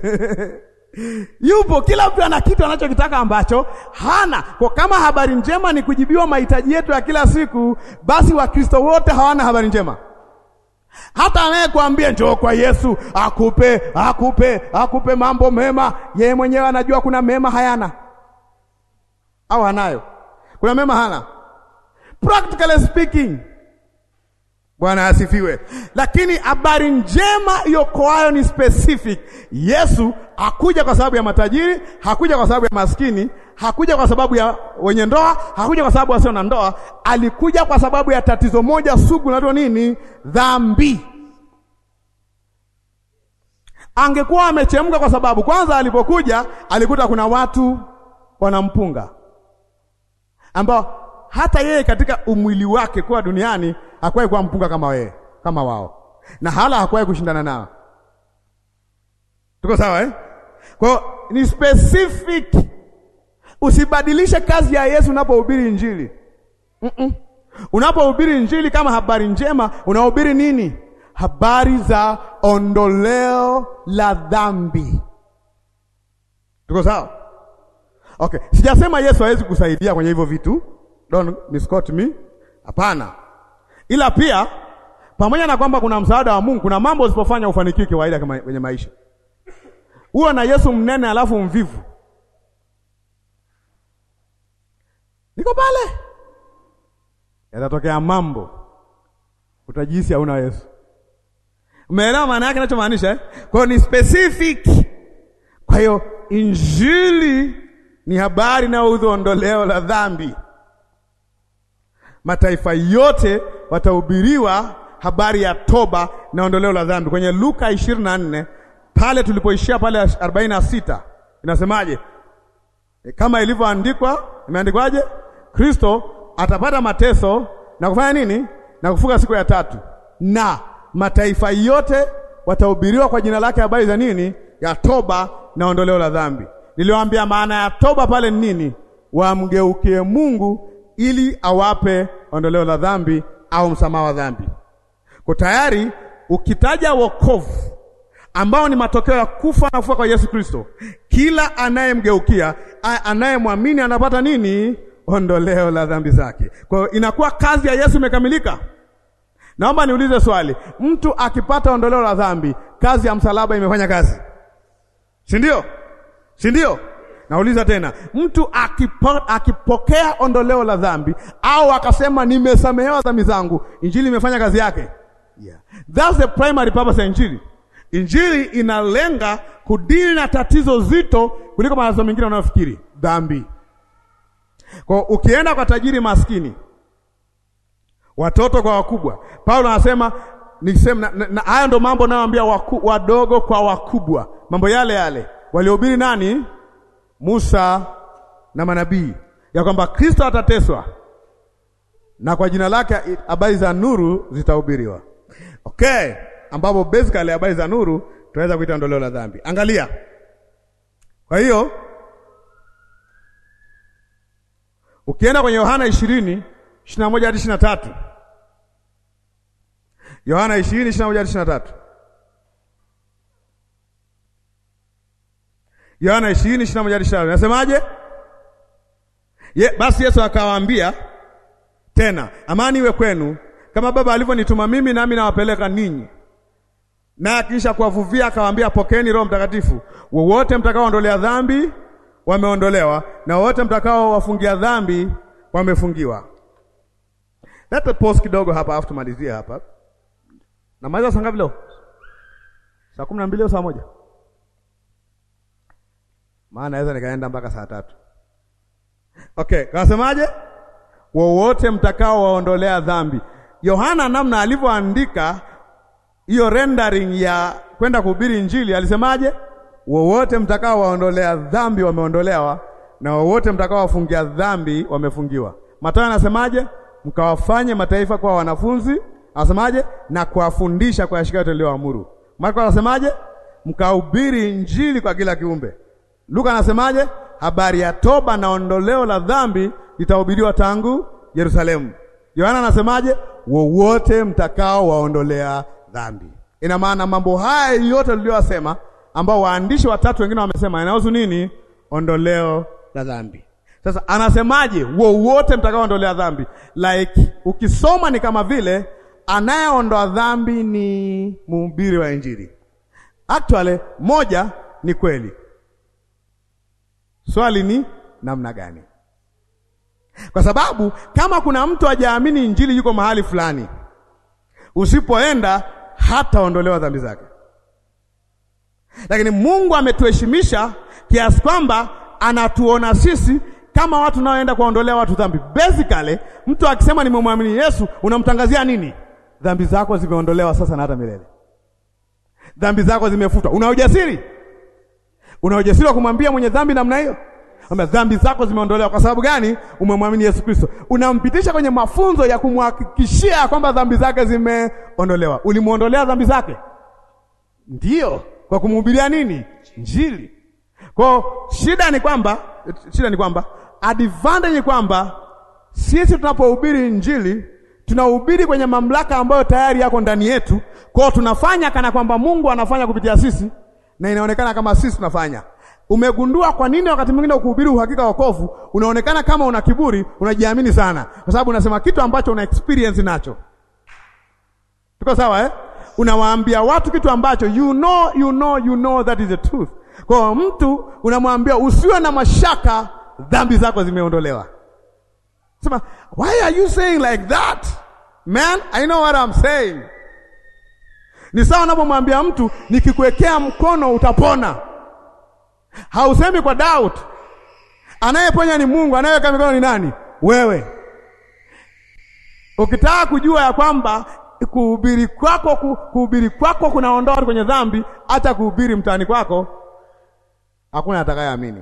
Yupo, kila mtu ana kitu anachokitaka ambacho hana. Kwa kama habari njema ni kujibiwa mahitaji yetu ya kila siku, basi Wakristo wote hawana habari njema. Hata anayekuambia njoo kwa Yesu akupe akupe akupe mambo mema, yeye mwenyewe anajua kuna mema hayana au anayo, kuna mema hana. Practically speaking Bwana asifiwe. Lakini habari njema iokoayo ni specific. Yesu hakuja kwa sababu ya matajiri, hakuja kwa sababu ya maskini, hakuja kwa sababu ya wenye ndoa, hakuja kwa sababu wasio na ndoa. Alikuja kwa sababu ya tatizo moja sugu, naitwa nini? Dhambi. Angekuwa amechemka, kwa sababu kwanza alipokuja alikuta kuna watu wanampunga ambao hata yeye katika umwili wake kuwa duniani hakuwahi kuwa mpunga kama wewe, kama wao, na hala hakuwahi kushindana nao. Tuko sawa eh? Kwa hiyo ni specific. Usibadilishe kazi ya Yesu unapohubiri Injili. Mm -mm. Unapohubiri Injili kama habari njema, unahubiri nini? Habari za ondoleo la dhambi. Tuko sawa? Okay, sijasema Yesu hawezi kusaidia kwenye hivyo vitu. Don't misquote me. Hapana. Ila pia pamoja na kwamba kuna msaada wa Mungu, kuna mambo usipofanya ufanikiwe kawaida kama kwenye maisha. Uwe na Yesu mnene alafu mvivu. Niko pale. Yatatokea mambo. Utajihisi hauna Yesu. Umeelewa maana yake ninachomaanisha eh? Kwa hiyo ni specific. Kwa hiyo injili ni habari na ondoleo la dhambi. Mataifa yote watahubiriwa habari ya toba na ondoleo la dhambi. Kwenye Luka 24 pale tulipoishia pale 46 inasemaje? E, kama ilivyoandikwa, imeandikwaje? Kristo atapata mateso na kufanya nini? Na kufuka siku ya tatu, na mataifa yote watahubiriwa kwa jina lake habari za nini? Ya toba na ondoleo la dhambi. Niliwaambia maana ya toba pale ni nini? Wamgeukie Mungu ili awape ondoleo la dhambi au msamaha wa dhambi. Kwa tayari ukitaja wokovu ambao ni matokeo ya kufa na kufuka kwa Yesu Kristo, kila anayemgeukia anayemwamini anapata nini? Ondoleo la dhambi zake. Kwa hiyo inakuwa kazi ya Yesu imekamilika. Naomba niulize swali, mtu akipata ondoleo la dhambi, kazi ya msalaba imefanya kazi, si ndio? Si ndio? Nauliza tena, mtu akipo, akipokea ondoleo la dhambi au akasema nimesamehewa dhambi zangu, injili imefanya kazi yake. Yeah. That's the primary purpose ya injili. Injili inalenga kudili na tatizo zito kuliko matatizo mengine unayofikiri, dhambi. Kwa ukienda kwa tajiri maskini, watoto kwa wakubwa, Paulo anasema nisema na, na haya ndo mambo nayoambia wadogo kwa wakubwa, mambo yale yale waliohubiri nani? Musa na manabii, ya kwamba Kristo atateswa na kwa jina lake habari za nuru zitahubiriwa. Okay, ambapo basically habari za nuru tunaweza kuita ondoleo la dhambi. Angalia, kwa hiyo ukienda kwenye Yohana ishirini ishirini na moja hadi ishirini na tatu Yohana ishirini ishirini na moja hadi ishirini na tatu Yohana ishirini ishirini na moja hadi ishirini na tatu nasemaje? Ye, basi Yesu akawaambia tena, amani iwe kwenu, kama Baba alivyonituma mimi, nami nawapeleka ninyi. Na kisha kuwavuvia akawaambia, pokeeni Roho Mtakatifu. Wowote mtakaoondolea dhambi wameondolewa, na wowote mtakao wafungia dhambi wamefungiwa. Leta pause kidogo hapa, afu tumalizie hapa. Namaliza saa ngapi leo? Saa kumi na mbili au saa moja? Maana naweza nikaenda mpaka saa tatu. Okay, kasemaje? Wowote mtakao waondolea dhambi. Yohana namna alivyoandika hiyo rendering ya kwenda kuhubiri Injili alisemaje? Wowote mtakao waondolea dhambi wameondolewa, na wowote mtakao wafungia dhambi wamefungiwa. Mathayo anasemaje? Mkawafanye mataifa kuwa wanafunzi, anasemaje? Na kuwafundisha kuyashika yote niliyoamuru. Marko anasemaje? Mkahubiri Injili kwa kila kiumbe. Luka anasemaje? Habari ya toba na ondoleo la dhambi litahubiriwa tangu Yerusalemu. Yohana anasemaje? Wowote mtakao waondolea dhambi. Ina maana mambo haya yote tuliyosema, ambao waandishi watatu wengine wamesema, yanahusu nini? Ondoleo la dhambi. Sasa anasemaje? Wowote mtakao ondolea dhambi, like ukisoma ni kama vile anayeondoa dhambi ni mhubiri wa Injili. Actually, moja ni kweli Swali ni namna gani? Kwa sababu kama kuna mtu hajaamini injili, yuko mahali fulani, usipoenda hataondolewa dhambi zake. Lakini Mungu ametuheshimisha kiasi kwamba anatuona sisi kama watu naoenda kuwaondolea watu dhambi. Basically, mtu akisema nimemwamini Yesu, unamtangazia nini? Dhambi zako zimeondolewa sasa na hata milele, dhambi zako zimefutwa. Una ujasiri una ujasiri wa kumwambia mwenye dhambi namna hiyo? Kwamba dhambi zako zimeondolewa kwa sababu gani? Umemwamini Yesu Kristo. Unampitisha kwenye mafunzo ya kumhakikishia kwamba dhambi zake zimeondolewa. Ulimuondolea dhambi zake? Ndiyo, kwa kumhubiria nini? Injili. Kwa shida ni kwamba shida ni kwamba advantage ni kwamba sisi tunapohubiri Injili tunahubiri kwenye mamlaka ambayo tayari yako ndani yetu. Kwao tunafanya kana kwamba Mungu anafanya kupitia sisi na inaonekana kama sisi tunafanya. Umegundua kwa nini wakati mwingine ukuhubiri uhakika wa wokovu unaonekana kama una kiburi, unajiamini sana, kwa sababu unasema kitu ambacho una experience nacho. Tuko sawa eh? Unawaambia watu kitu ambacho you know, you know, you know that is the truth. Kwa mtu unamwambia usiwe na mashaka, dhambi zako zimeondolewa. Sema, why are you saying like that? Man, I know what I'm saying. Ni sawa unapomwambia mtu nikikuwekea mkono utapona. Hausemi kwa doubt. Anayeponya ni Mungu, anayeweka mikono ni nani? Wewe. Ukitaka kujua ya kwamba kuhubiri kwako kuhubiri kwako kunaondoa watu kwenye dhambi, hata kuhubiri mtaani kwako hakuna atakayeamini.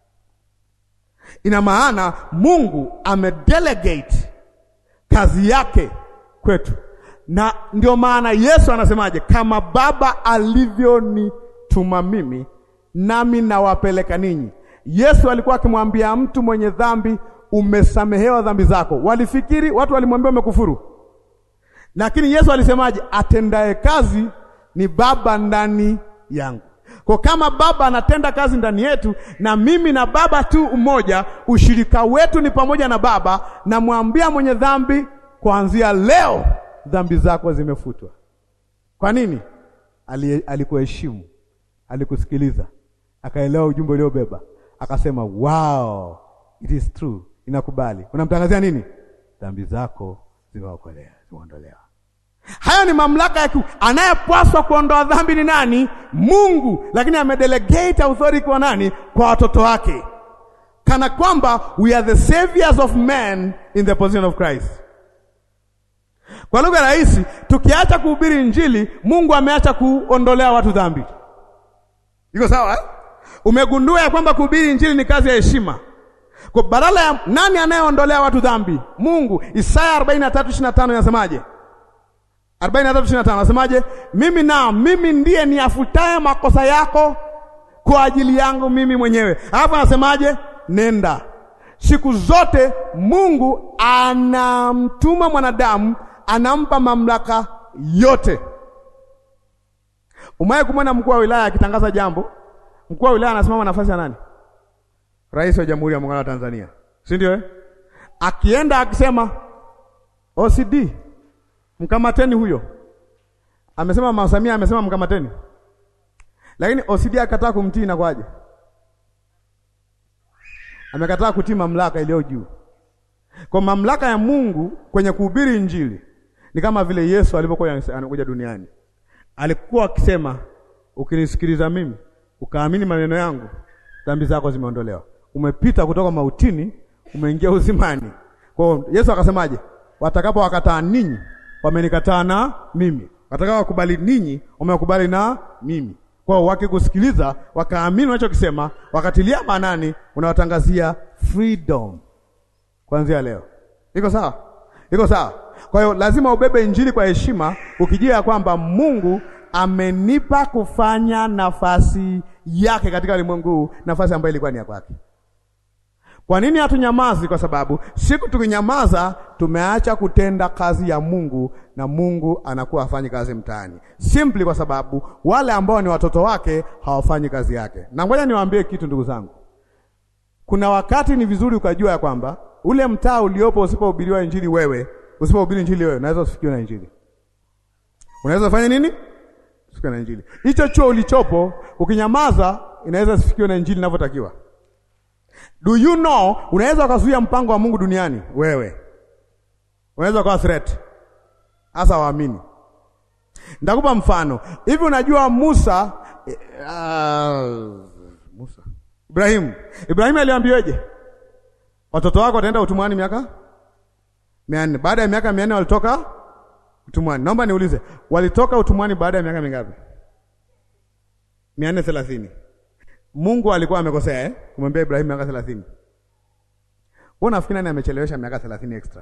Ina maana Mungu amedelegate kazi yake kwetu, na ndio maana Yesu anasemaje? Kama Baba alivyonituma mimi, nami nawapeleka ninyi. Yesu alikuwa akimwambia mtu mwenye dhambi, umesamehewa dhambi zako. Walifikiri watu walimwambia umekufuru, lakini Yesu alisemaje? Atendaye kazi ni Baba ndani yangu. Kwa kama Baba anatenda kazi ndani yetu na mimi na Baba tu umoja, ushirika wetu ni pamoja na Baba. Namwambia mwenye dhambi, kuanzia leo dhambi zako zimefutwa. Kwa nini? Ali, alikuheshimu, alikusikiliza, akaelewa ujumbe uliobeba, akasema wow, it is true, inakubali. Unamtangazia nini? Dhambi zako zimeokolewa, zimeondolewa. Hayo ni mamlaka ya anayepaswa kuondoa dhambi ni nani? Mungu, lakini amedelegate authority kwa nani? Kwa watoto wake, kana kwamba we are the saviors of men in the position of Christ. Kwa lugha rahisi, tukiacha kuhubiri Injili, Mungu ameacha kuondolea watu dhambi. Iko sawa eh? Umegundua ya kwamba kuhubiri Injili ni kazi ya heshima. Kwa badala ya nani anayeondolea watu dhambi? Mungu. Isaya 43:25 inasemaje? 43:25 anasemaje? Mimi na mimi ndiye niafutaye makosa yako kwa ajili yangu mimi mwenyewe. Alafu anasemaje? Nenda. Siku zote Mungu anamtuma mwanadamu, anampa mamlaka yote. Umewahi kumwona mkuu wa wilaya akitangaza jambo? Mkuu wa wilaya anasimama nafasi ya nani? Rais wa Jamhuri ya Muungano wa Tanzania, si ndio eh? Akienda akisema OCD mkamateni huyo. Amesema Mama Samia amesema mkamateni, lakini OCD akataa kumtii. Na kwaje? Amekataa kutii mamlaka iliyo juu. Kwa mamlaka ya Mungu kwenye kuhubiri Injili ni kama vile Yesu alipokuwa anakuja duniani, alikuwa akisema, ukinisikiliza mimi ukaamini maneno yangu, dhambi zako zimeondolewa, umepita kutoka mautini umeingia uzimani. Kwa hiyo Yesu akasemaje? Watakapo wakataa ninyi wamenikataa na mimi, watakao wakubali ninyi wamekubali na mimi. Kwa hiyo wakikusikiliza, wakaamini unachokisema, wakatilia maanani, unawatangazia freedom kuanzia leo. Iko sawa? Iko sawa? Kwa hiyo lazima ubebe injili kwa heshima, ukijua ya kwamba Mungu amenipa kufanya nafasi yake katika ulimwengu, nafasi ambayo ilikuwa ni ya kwake. Kwa nini hatunyamazi? Kwa sababu siku tukinyamaza, tumeacha kutenda kazi ya Mungu na Mungu anakuwa hafanyi kazi mtaani, simply kwa sababu wale ambao ni watoto wake hawafanyi kazi yake. Na ngoja niwaambie kitu, ndugu zangu, kuna wakati ni vizuri ukajua ya kwamba ule mtaa uliopo, usipohubiriwa injili wewe, usipohubiri injili wewe, unaweza usifikiwe na injili. Unaweza kufanya nini? Usifikiwe na injili. Hicho chuo ulichopo, ukinyamaza, inaweza usifikiwe na injili inavyotakiwa. Do you know, unaweza ukazuia mpango wa Mungu duniani. Wewe unaweza ukawa threat hasa waamini. Nitakupa mfano hivi. Unajua Musa eh, uh, Musa Ibrahimu, Ibrahimu aliambiweje? Watoto wako wataenda utumwani miaka mia nne. Baada ya miaka mia nne walitoka utumwani. Naomba niulize, walitoka utumwani baada ya miaka mingapi? mia nne thelathini. Mungu alikuwa amekosea eh? Kumwambia Ibrahimu miaka 30. Wewe unafikiri nani amechelewesha miaka 30 extra?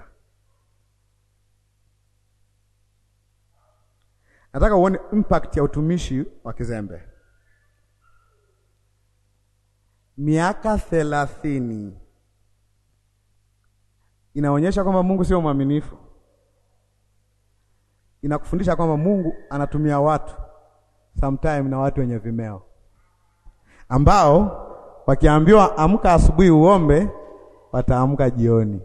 Nataka uone impact ya utumishi wa kizembe. Miaka thelathini inaonyesha kwamba Mungu sio mwaminifu. Inakufundisha kwamba Mungu anatumia watu sometime na watu wenye vimeo ambao wakiambiwa amka asubuhi uombe, wataamka jioni.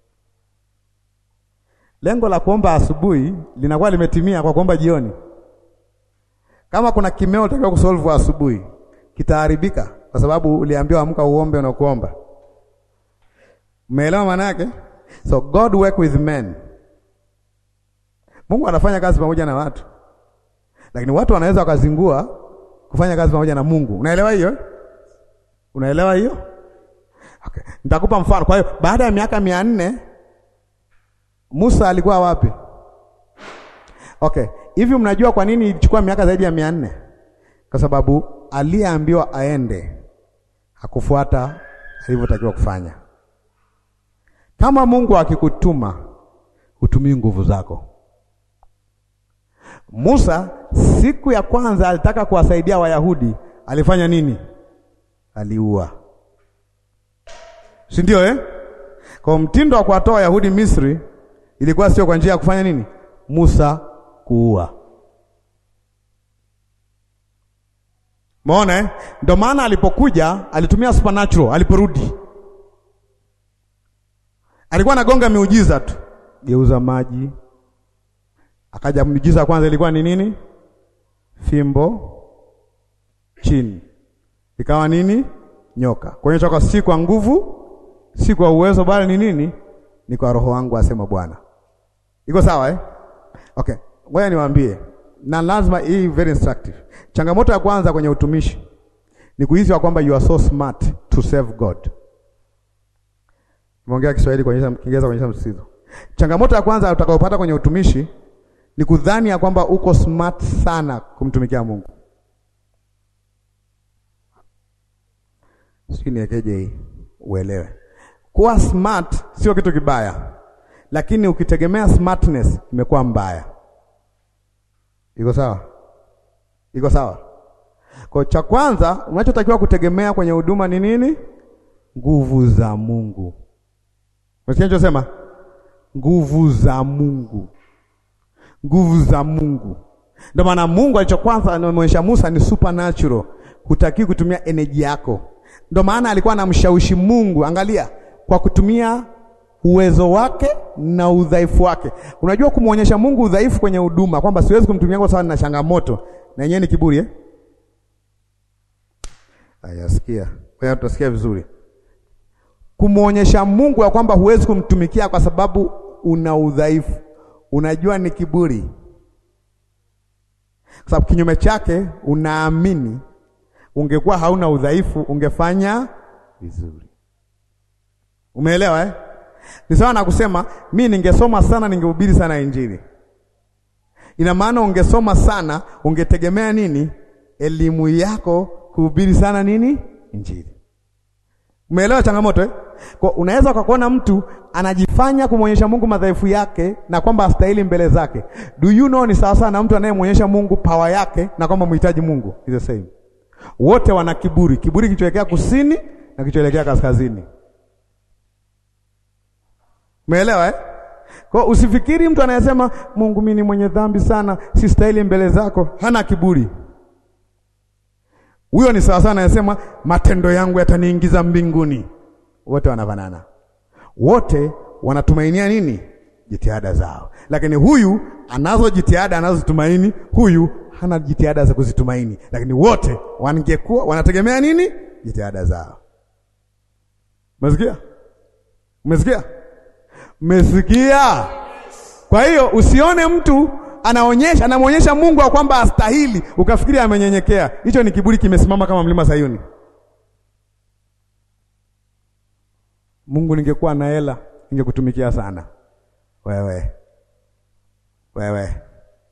Lengo la kuomba asubuhi linakuwa limetimia kwa kuomba jioni. Kama kuna kimeo utakiwa kusolve asubuhi, kitaharibika kwa sababu uliambiwa amka uombe na kuomba. Umeelewa maana yake? So God work with men. Mungu anafanya kazi pamoja na watu, lakini watu wanaweza wakazingua kufanya kazi pamoja na Mungu. Unaelewa hiyo? Unaelewa hiyo? Okay. Nitakupa mfano. Kwa hiyo baada ya miaka mia nne Musa alikuwa wapi? Okay. Hivi mnajua kwa nini ilichukua miaka zaidi ya mia nne? Kwa sababu aliyeambiwa aende hakufuata alivyotakiwa kufanya. Kama Mungu akikutuma, hutumii nguvu zako. Musa siku ya kwanza alitaka kuwasaidia Wayahudi, alifanya nini? Aliua, si ndio eh? Kwa mtindo wa kuwatoa Wayahudi Misri ilikuwa sio kwa njia ya kufanya nini? Musa kuua. Umeona eh? Ndio maana alipokuja alitumia supernatural, aliporudi alikuwa anagonga miujiza tu, geuza maji. Akaja miujiza kwanza ilikuwa ni nini? Fimbo chini, ikawa nini? Nyoka. Kuonyesha kwa si kwa nguvu, si kwa uwezo, bali ni nini? Ni kwa Roho wangu, asema Bwana. Iko sawa eh? Okay, ngoja niwaambie, na lazima hii very instructive. Changamoto ya kwanza kwenye utumishi ni kuhisi wa kwamba you are so smart to serve God. Nimeongea Kiswahili kuonyesha Kiingereza kuonyesha msisitizo. Changamoto ya kwanza utakayopata kwenye utumishi ni kudhani ya kwamba uko smart sana kumtumikia Mungu. Sijui niekeje hii uelewe. Kuwa smart sio kitu kibaya, lakini ukitegemea smartness imekuwa mbaya. Iko sawa? Iko sawa? Kwa cha kwanza unachotakiwa kutegemea kwenye huduma ni nini? Nguvu za Mungu. Unasikia ninachosema? Nguvu za Mungu, nguvu za Mungu. Ndio maana Mungu alichokwanza anamwonyesha Musa ni supernatural, hutaki kutumia energy yako. Ndio maana alikuwa anamshawishi Mungu, angalia, kwa kutumia uwezo wake na udhaifu wake. Unajua kumwonyesha Mungu udhaifu kwenye huduma kwamba siwezi kumtumia kwa sababu nina changamoto, na yenyewe ni kiburi eh? Ayasikia. Kwa tutasikia vizuri kumwonyesha Mungu ya kwamba huwezi kumtumikia kwa sababu una udhaifu, unajua ni kiburi, kwa sababu kinyume chake unaamini ungekuwa hauna udhaifu ungefanya vizuri. Umeelewa eh? Ni sawa na kusema mi ningesoma sana, ningehubiri sana Injili. Ina maana ungesoma sana, ungetegemea nini? Elimu yako kuhubiri sana nini? Injili. Umeelewa changamoto eh? Kwa unaweza ukakuona mtu anajifanya kumwonyesha Mungu madhaifu yake na kwamba astahili mbele zake. Do you know ni sawa sana na mtu anayemwonyesha Mungu power yake na kwamba mhitaji Mungu. Is the same. Wote wana kiburi, kiburi kichoelekea kusini na kichoelekea kaskazini. Umeelewa eh? Kwa usifikiri mtu anayesema Mungu, mimi ni mwenye dhambi sana, si stahili mbele zako, hana kiburi. Huyo ni sawa sana anasema matendo yangu yataniingiza mbinguni. Wote wanafanana, wote wanatumainia nini? Jitihada zao. Lakini huyu anazo jitihada anazozitumaini, huyu hana jitihada za kuzitumaini, lakini wote wangekuwa wanategemea nini? Jitihada zao. Umesikia? Umesikia? Umesikia? Kwa hiyo usione mtu anaonyesha anamwonyesha Mungu wa kwamba astahili, ukafikiri amenyenyekea. Hicho ni kiburi kimesimama kama mlima Sayuni. Mungu, ningekuwa na hela ningekutumikia sana wewe, wewe.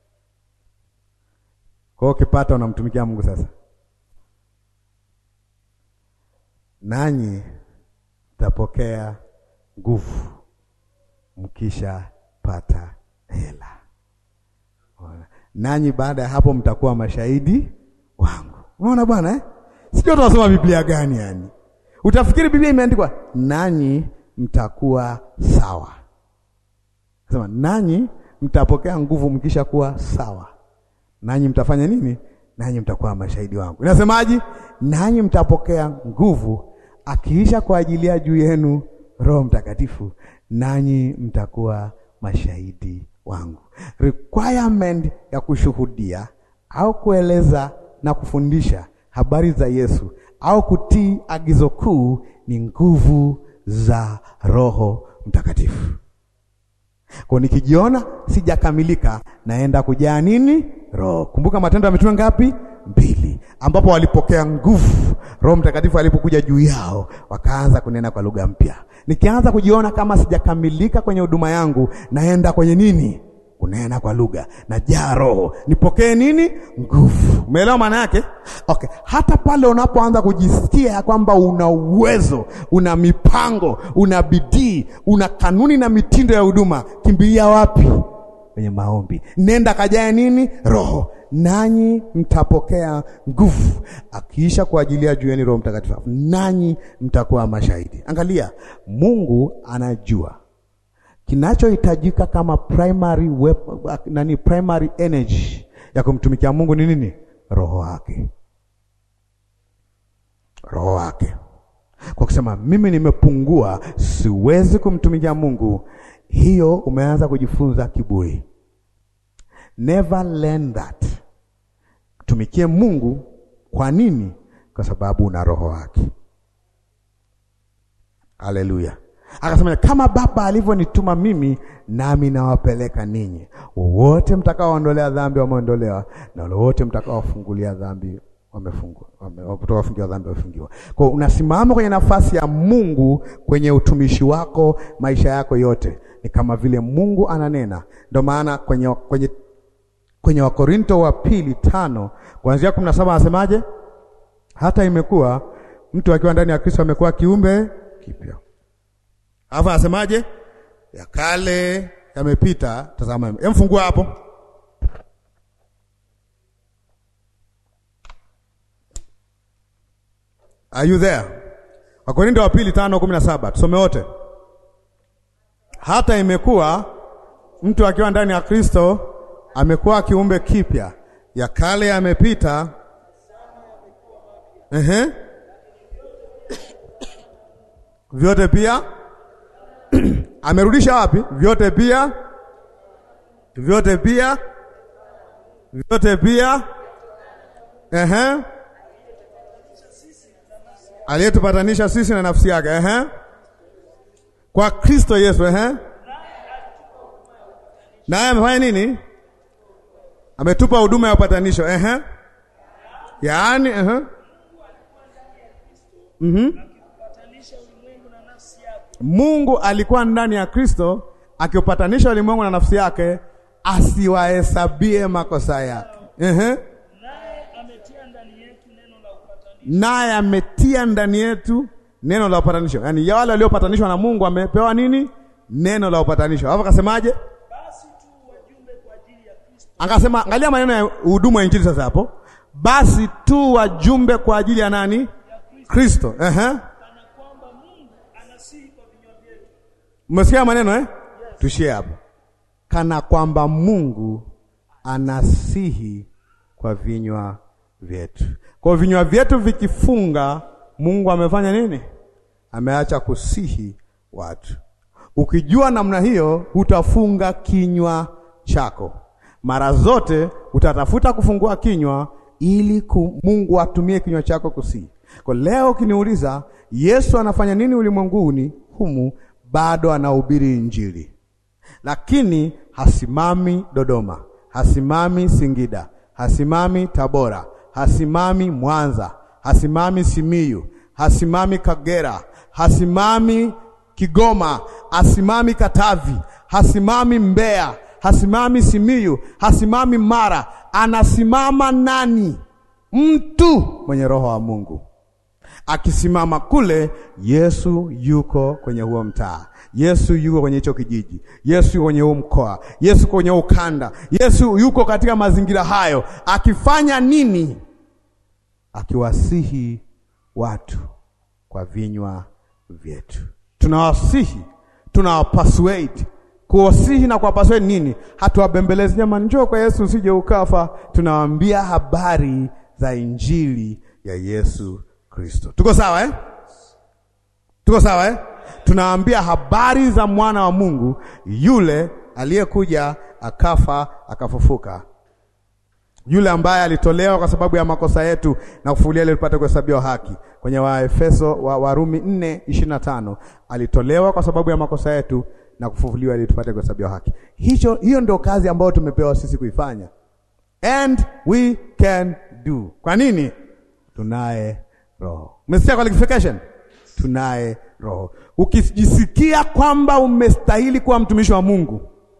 Kwa hiyo ukipata unamtumikia Mungu sasa. nanyi mtapokea nguvu mkisha pata hela. Unaona? Nanyi baada ya hapo mtakuwa mashahidi wangu. Unaona bwana eh? Sijui tunasoma Biblia gani yani. Utafikiri Biblia imeandikwa nanyi mtakuwa sawa. Sema nanyi mtapokea nguvu mkisha kuwa sawa. Nanyi mtafanya nini? Nanyi mtakuwa mashahidi wangu. Inasemaje? Nanyi mtapokea nguvu akiisha kwa ajili ya juu yenu Roho Mtakatifu, nanyi mtakuwa mashahidi wangu. Requirement ya kushuhudia au kueleza na kufundisha habari za Yesu au kutii agizo kuu ni nguvu za Roho Mtakatifu. Kwa nikijiona sijakamilika, naenda kujaa nini? Roho. Kumbuka Matendo ya Mitume ngapi? Mbili, ambapo walipokea nguvu Roho Mtakatifu alipokuja juu yao, wakaanza kunena kwa lugha mpya. Nikianza kujiona kama sijakamilika kwenye huduma yangu, naenda kwenye nini? Kunena kwa lugha, najaa Roho, nipokee nini? Nguvu. Umeelewa maana yake? Okay, hata pale unapoanza kujisikia ya kwamba una uwezo, una mipango, una bidii, una kanuni na mitindo ya huduma, kimbilia wapi? Kwenye maombi. Nenda kajae nini? Roho nanyi mtapokea nguvu akiisha kwa ajili ya juu yenu Roho Mtakatifu, nanyi mtakuwa mashahidi. Angalia, Mungu anajua kinachohitajika kama primary wep, nani primary energy ya kumtumikia Mungu ni nini? Roho wake, roho wake. Kwa kusema mimi nimepungua, siwezi kumtumikia Mungu, hiyo umeanza kujifunza kiburi. Never learn that. Tumikie Mungu. Kwa nini? Kwa sababu una roho wake. Haleluya. Akasema kama Baba alivyonituma mimi, nami nawapeleka ninyi. Wowote mtakaoondolea dhambi wameondolewa, na wote mtakaofungulia dhambi wamefungwa, wafungiwa dhambi wamefungiwa. Kwa unasimama kwenye nafasi ya Mungu kwenye utumishi wako, maisha yako yote ni kama vile Mungu ananena. Ndio maana kwenye kwenye kwenye Wakorinto wa pili tano kuanzia kumi na saba anasemaje? Hata imekuwa mtu akiwa ndani ya Kristo amekuwa kiumbe kipya. Alafu anasemaje? Ya kale yamepita, tazama. Emfungua hapo Are you there? Wakorinto wa pili tano kumi na saba tusome wote. Hata imekuwa mtu akiwa ndani ya Kristo amekuwa kiumbe kipya, ya kale yamepita. Ehe, vyote pia amerudisha wapi? Vyote pia, vyote pia, vyote pia. Ehe, aliyetupatanisha sisi na nafsi yake. Ehe, kwa Kristo Yesu. Ehe, naye amefanya nini? Ametupa huduma ya upatanisho. Ehe, yaani ehe, mhm Mungu alikuwa ndani ya Kristo akiupatanisha ulimwengu na nafsi yake, asiwahesabie makosa yake. Ehe, naye ametia ndani yetu neno la upatanisho. naye ametia ndani yetu neno la upatanisho. Yaani ya wale waliopatanishwa na Mungu wamepewa nini? Neno la upatanisho. Hapo akasemaje? Basi tu wajumbe kwa ajili ya Kristo, Akasema, angalia maneno ya huduma ya Injili sasa hapo. Basi tu wajumbe kwa ajili ya nani? Kristo. Ehe. kana kwamba Mungu anasihi kwa vinywa vyetu. Mmesikia maneno eh? Tushie hapo. Kana kwamba Mungu anasihi kwa vinywa vyetu. Kwa vinywa vyetu vikifunga, Mungu amefanya nini? Ameacha kusihi watu. Ukijua namna hiyo, hutafunga kinywa chako. Mara zote utatafuta kufungua kinywa ili ku, Mungu atumie kinywa chako kusihi. Kwa leo ukiniuliza Yesu anafanya nini ulimwenguni humu, bado anahubiri Injili, lakini hasimami Dodoma, hasimami Singida, hasimami Tabora, hasimami Mwanza, hasimami Simiyu, hasimami Kagera, hasimami Kigoma, hasimami Katavi, hasimami Mbeya, hasimami Simiyu, hasimami Mara. Anasimama nani? Mtu mwenye roho wa Mungu. Akisimama kule, Yesu yuko kwenye huo mtaa, Yesu yuko kwenye hicho kijiji, Yesu yuko kwenye huo mkoa, Yesu yuko kwenye ukanda, Yesu yuko katika mazingira hayo, akifanya nini? Akiwasihi watu kwa vinywa vyetu. Tunawasihi, tunawapasuate kuwasihi na kuwapasuate nini? Hatuwabembelezi, jamani, njoo kwa Yesu usije ukafa. Tunawaambia habari za injili ya Yesu Kristo. Tuko sawa eh? Tuko sawa eh? Tunawaambia habari za mwana wa Mungu yule aliyekuja akafa akafufuka, yule ambaye alitolewa kwa sababu ya makosa yetu na kufufuliwa ili tupate kuhesabiwa haki. Kwenye Waefeso wa Warumi 4:25 alitolewa kwa sababu ya makosa yetu na kufufuliwa ili tupate kuhesabiwa haki. Hicho, hiyo ndio kazi ambayo tumepewa sisi kuifanya, and we can do. Kwa nini? Tunaye Roho. Umesikia qualification? Tunaye Roho. Ukijisikia kwamba umestahili kuwa mtumishi wa Mungu,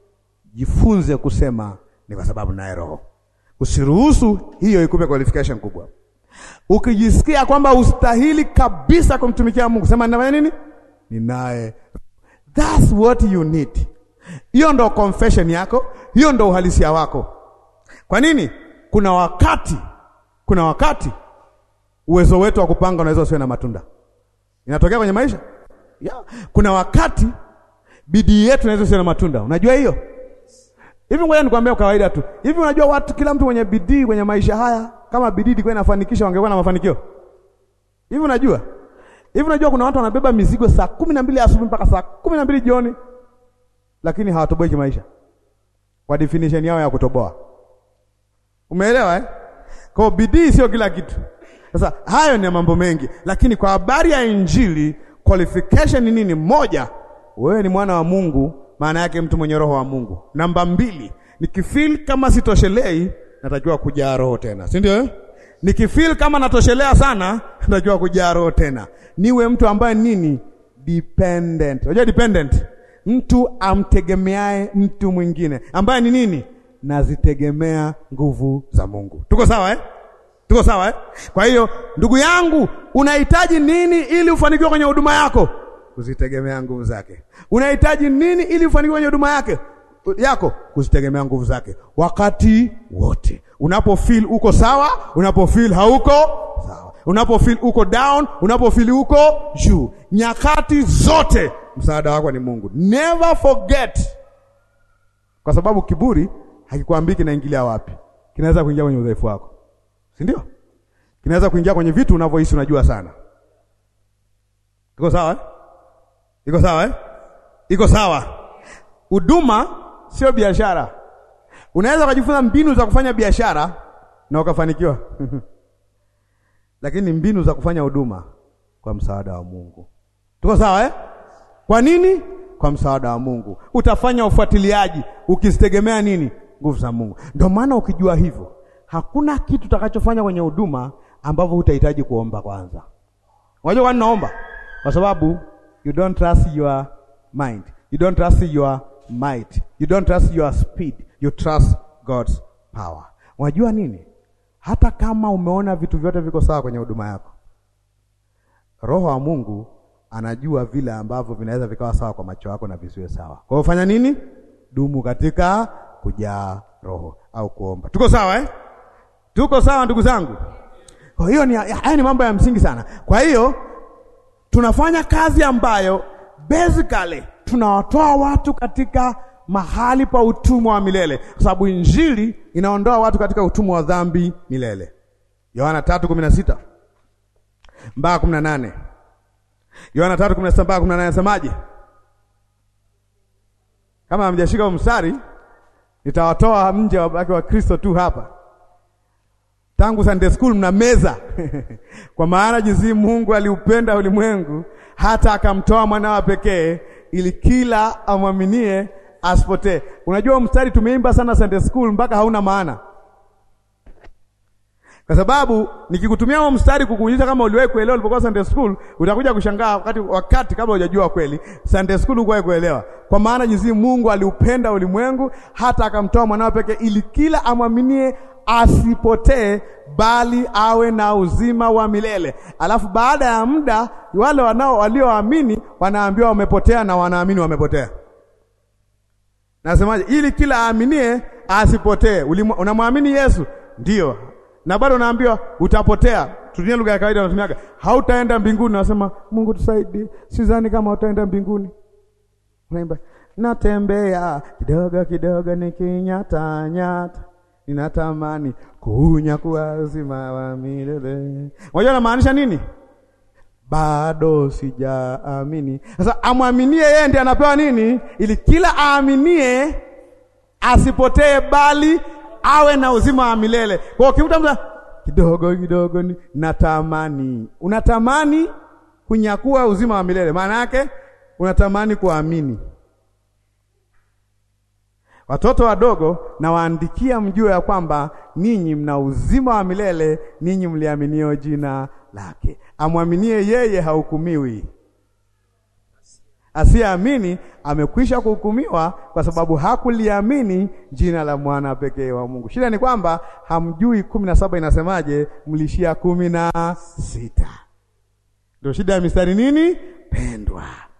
jifunze kusema ni kwa sababu naye Roho. Usiruhusu hiyo ikupe qualification kubwa. Ukijisikia kwamba ustahili kabisa kumtumikia Mungu, sema ninafanya nini? Ninaye. That's what you need. Hiyo ndo confession yako, hiyo ndo uhalisia wako. Kwa nini? Kuna wakati, kuna wakati uwezo wetu wa kupanga unaweza usiwe na matunda. Inatokea kwenye maisha yeah. Kuna wakati bidii yetu inaweza usiwe na matunda. Unajua hiyo? Hivi ngoja nikwambie kwa kawaida tu. Hivi unajua watu, kila mtu mwenye bidii kwenye maisha haya, kama bidii ilikuwa inafanikisha wangekuwa na mafanikio. Hivi unajua? Hivi unajua kuna watu wanabeba mizigo saa kumi na mbili asubuhi mpaka saa kumi na mbili jioni, lakini hawatoboi kimaisha kwa definition yao ya kutoboa. Umeelewa eh? Kwa bidii sio kila kitu. Sasa hayo ni mambo mengi, lakini kwa habari ya Injili qualification ni nini? Moja, wewe ni mwana wa Mungu, maana yake mtu mwenye roho wa Mungu. Namba mbili, nikifeel kama sitoshelei, natakiwa kujaa roho tena, si ndio eh? Nikifeel kama natoshelea sana, natakiwa kujaa roho tena. Niwe mtu ambaye nini? Dependent. Unajua dependent? Mtu amtegemeaye mtu mwingine, ambaye ni nini? Nazitegemea nguvu za Mungu. Tuko sawa eh? Tuko sawa eh? Kwa hiyo ndugu yangu, unahitaji nini ili ufanikiwe kwenye huduma yako? Kuzitegemea nguvu zake. Unahitaji nini ili ufanikiwe kwenye huduma yake yako? Kuzitegemea nguvu zake wakati wote. Unapofeel uko sawa, unapofeel hauko sawa, unapofeel uko down, unapofeel uko juu, nyakati zote msaada wako ni Mungu. Never forget, kwa sababu kiburi hakikwambii kinaingilia wapi. Kinaweza kuingia kwenye udhaifu wako si ndio? Kinaweza kuingia kwenye vitu unavyohisi unajua sana. Iko sawa eh? Iko sawa eh? Iko sawa. Huduma sio biashara. Unaweza kujifunza mbinu za kufanya biashara na ukafanikiwa lakini mbinu za kufanya huduma kwa msaada wa Mungu. Tuko sawa eh? Kwa nini? Kwa msaada wa Mungu. Utafanya ufuatiliaji ukizitegemea nini? Nguvu za Mungu. Ndio maana ukijua hivyo hakuna kitu utakachofanya kwenye huduma ambavyo hutahitaji kuomba kwanza. Unajua kwa nini naomba? Kwa sababu you don't trust your mind. You don't trust your might. You don't trust your speed. You trust God's power. Unajua nini? Hata kama umeona vitu vyote viko sawa kwenye huduma yako, Roho wa Mungu anajua vile ambavyo vinaweza vikawa sawa kwa macho yako na visiwe sawa. Kwa hiyo fanya nini? Dumu katika kujaa Roho au kuomba. Tuko sawa eh? Tuko sawa ndugu zangu. Kwa hiyo ni haya ni mambo ya msingi sana. Kwa hiyo tunafanya kazi ambayo basically tunawatoa watu katika mahali pa utumwa wa milele, kwa sababu injili inaondoa watu katika utumwa wa dhambi milele. Yohana 3:16 mpaka 18. Yohana 3:16 mpaka 18 nasemaje? Kama hamjashika mstari, nitawatoa nje wabaki wa Kristo tu hapa tangu Sunday school mna meza kwa maana jinsi Mungu aliupenda ulimwengu hata akamtoa mwanawa pekee ili kila amwaminie asipotee. Unajua mstari tumeimba sana Sunday school mpaka hauna maana, kwa sababu nikikutumia huo mstari kukuonyesha kama uliwahi kuelewa ulipokuwa Sunday school, utakuja kushangaa wakati wakati kabla hujajua kweli Sunday school hukuwahi kuelewa. Kwa maana jinsi Mungu aliupenda ulimwengu hata akamtoa mwanawa pekee ili kila amwaminie asipotee bali awe na uzima wa milele. Alafu baada ya muda wale wanao walioamini wanaambiwa wamepotea na wanaamini wamepotea. Nasemaje? Ili kila aaminie asipotee. Ulimu- Unamwamini Yesu ndio, na bado unaambiwa utapotea. Tutumie lugha ya kawaida, unatumiaga hautaenda mbinguni. Nasema Mungu tusaidie, sidhani kama utaenda mbinguni. Unaimba natembea kidogo kidogo, nikinyata nyata, ninatamani kunyakua uzima wa milele. Unajua namaanisha nini? Bado sijaamini. Sasa amwaminie yeye ndiye anapewa nini? Ili kila aaminie asipotee, bali awe na uzima wa milele. Kwa hiyo ukimta mtu kidogo kidogo, ni natamani, unatamani kunyakua uzima wa milele, maana yake unatamani kuamini. Watoto wadogo nawaandikia, mjue ya kwamba ninyi mna uzima wa milele, ninyi mliaminio jina lake. Amwaminie yeye hahukumiwi, asiyeamini amekwisha kuhukumiwa, kwa sababu hakuliamini jina la mwana pekee wa Mungu. Shida ni kwamba hamjui kumi na saba inasemaje, mlishia kumi na sita. Ndio shida ya mistari nini, pendwa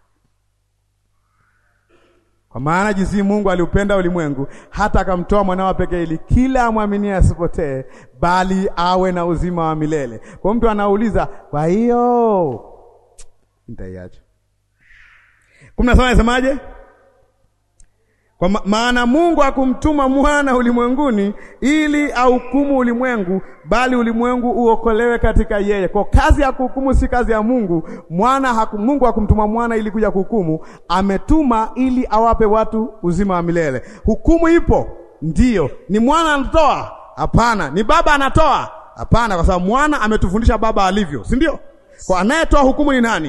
kwa maana jinsi Mungu aliupenda ulimwengu hata akamtoa mwanawe pekee, ili kila amwaminie asipotee, bali awe na uzima wa milele. Kwa mtu anauliza, kwa hiyo nitaiacha kumi na saba nasemaje? Kwa ma maana Mungu hakumtuma mwana ulimwenguni ili ahukumu ulimwengu, bali ulimwengu uokolewe katika yeye. Kwa kazi ya kuhukumu si kazi ya Mungu. Mwana haku, Mungu hakumtuma mwana ili kuja kuhukumu, ametuma ili awape watu uzima wa milele. Hukumu ipo, ndiyo. Ni mwana anatoa? Hapana. Ni baba anatoa? Hapana, kwa sababu mwana ametufundisha baba alivyo, si ndio? Kwa anayetoa hukumu ni nani?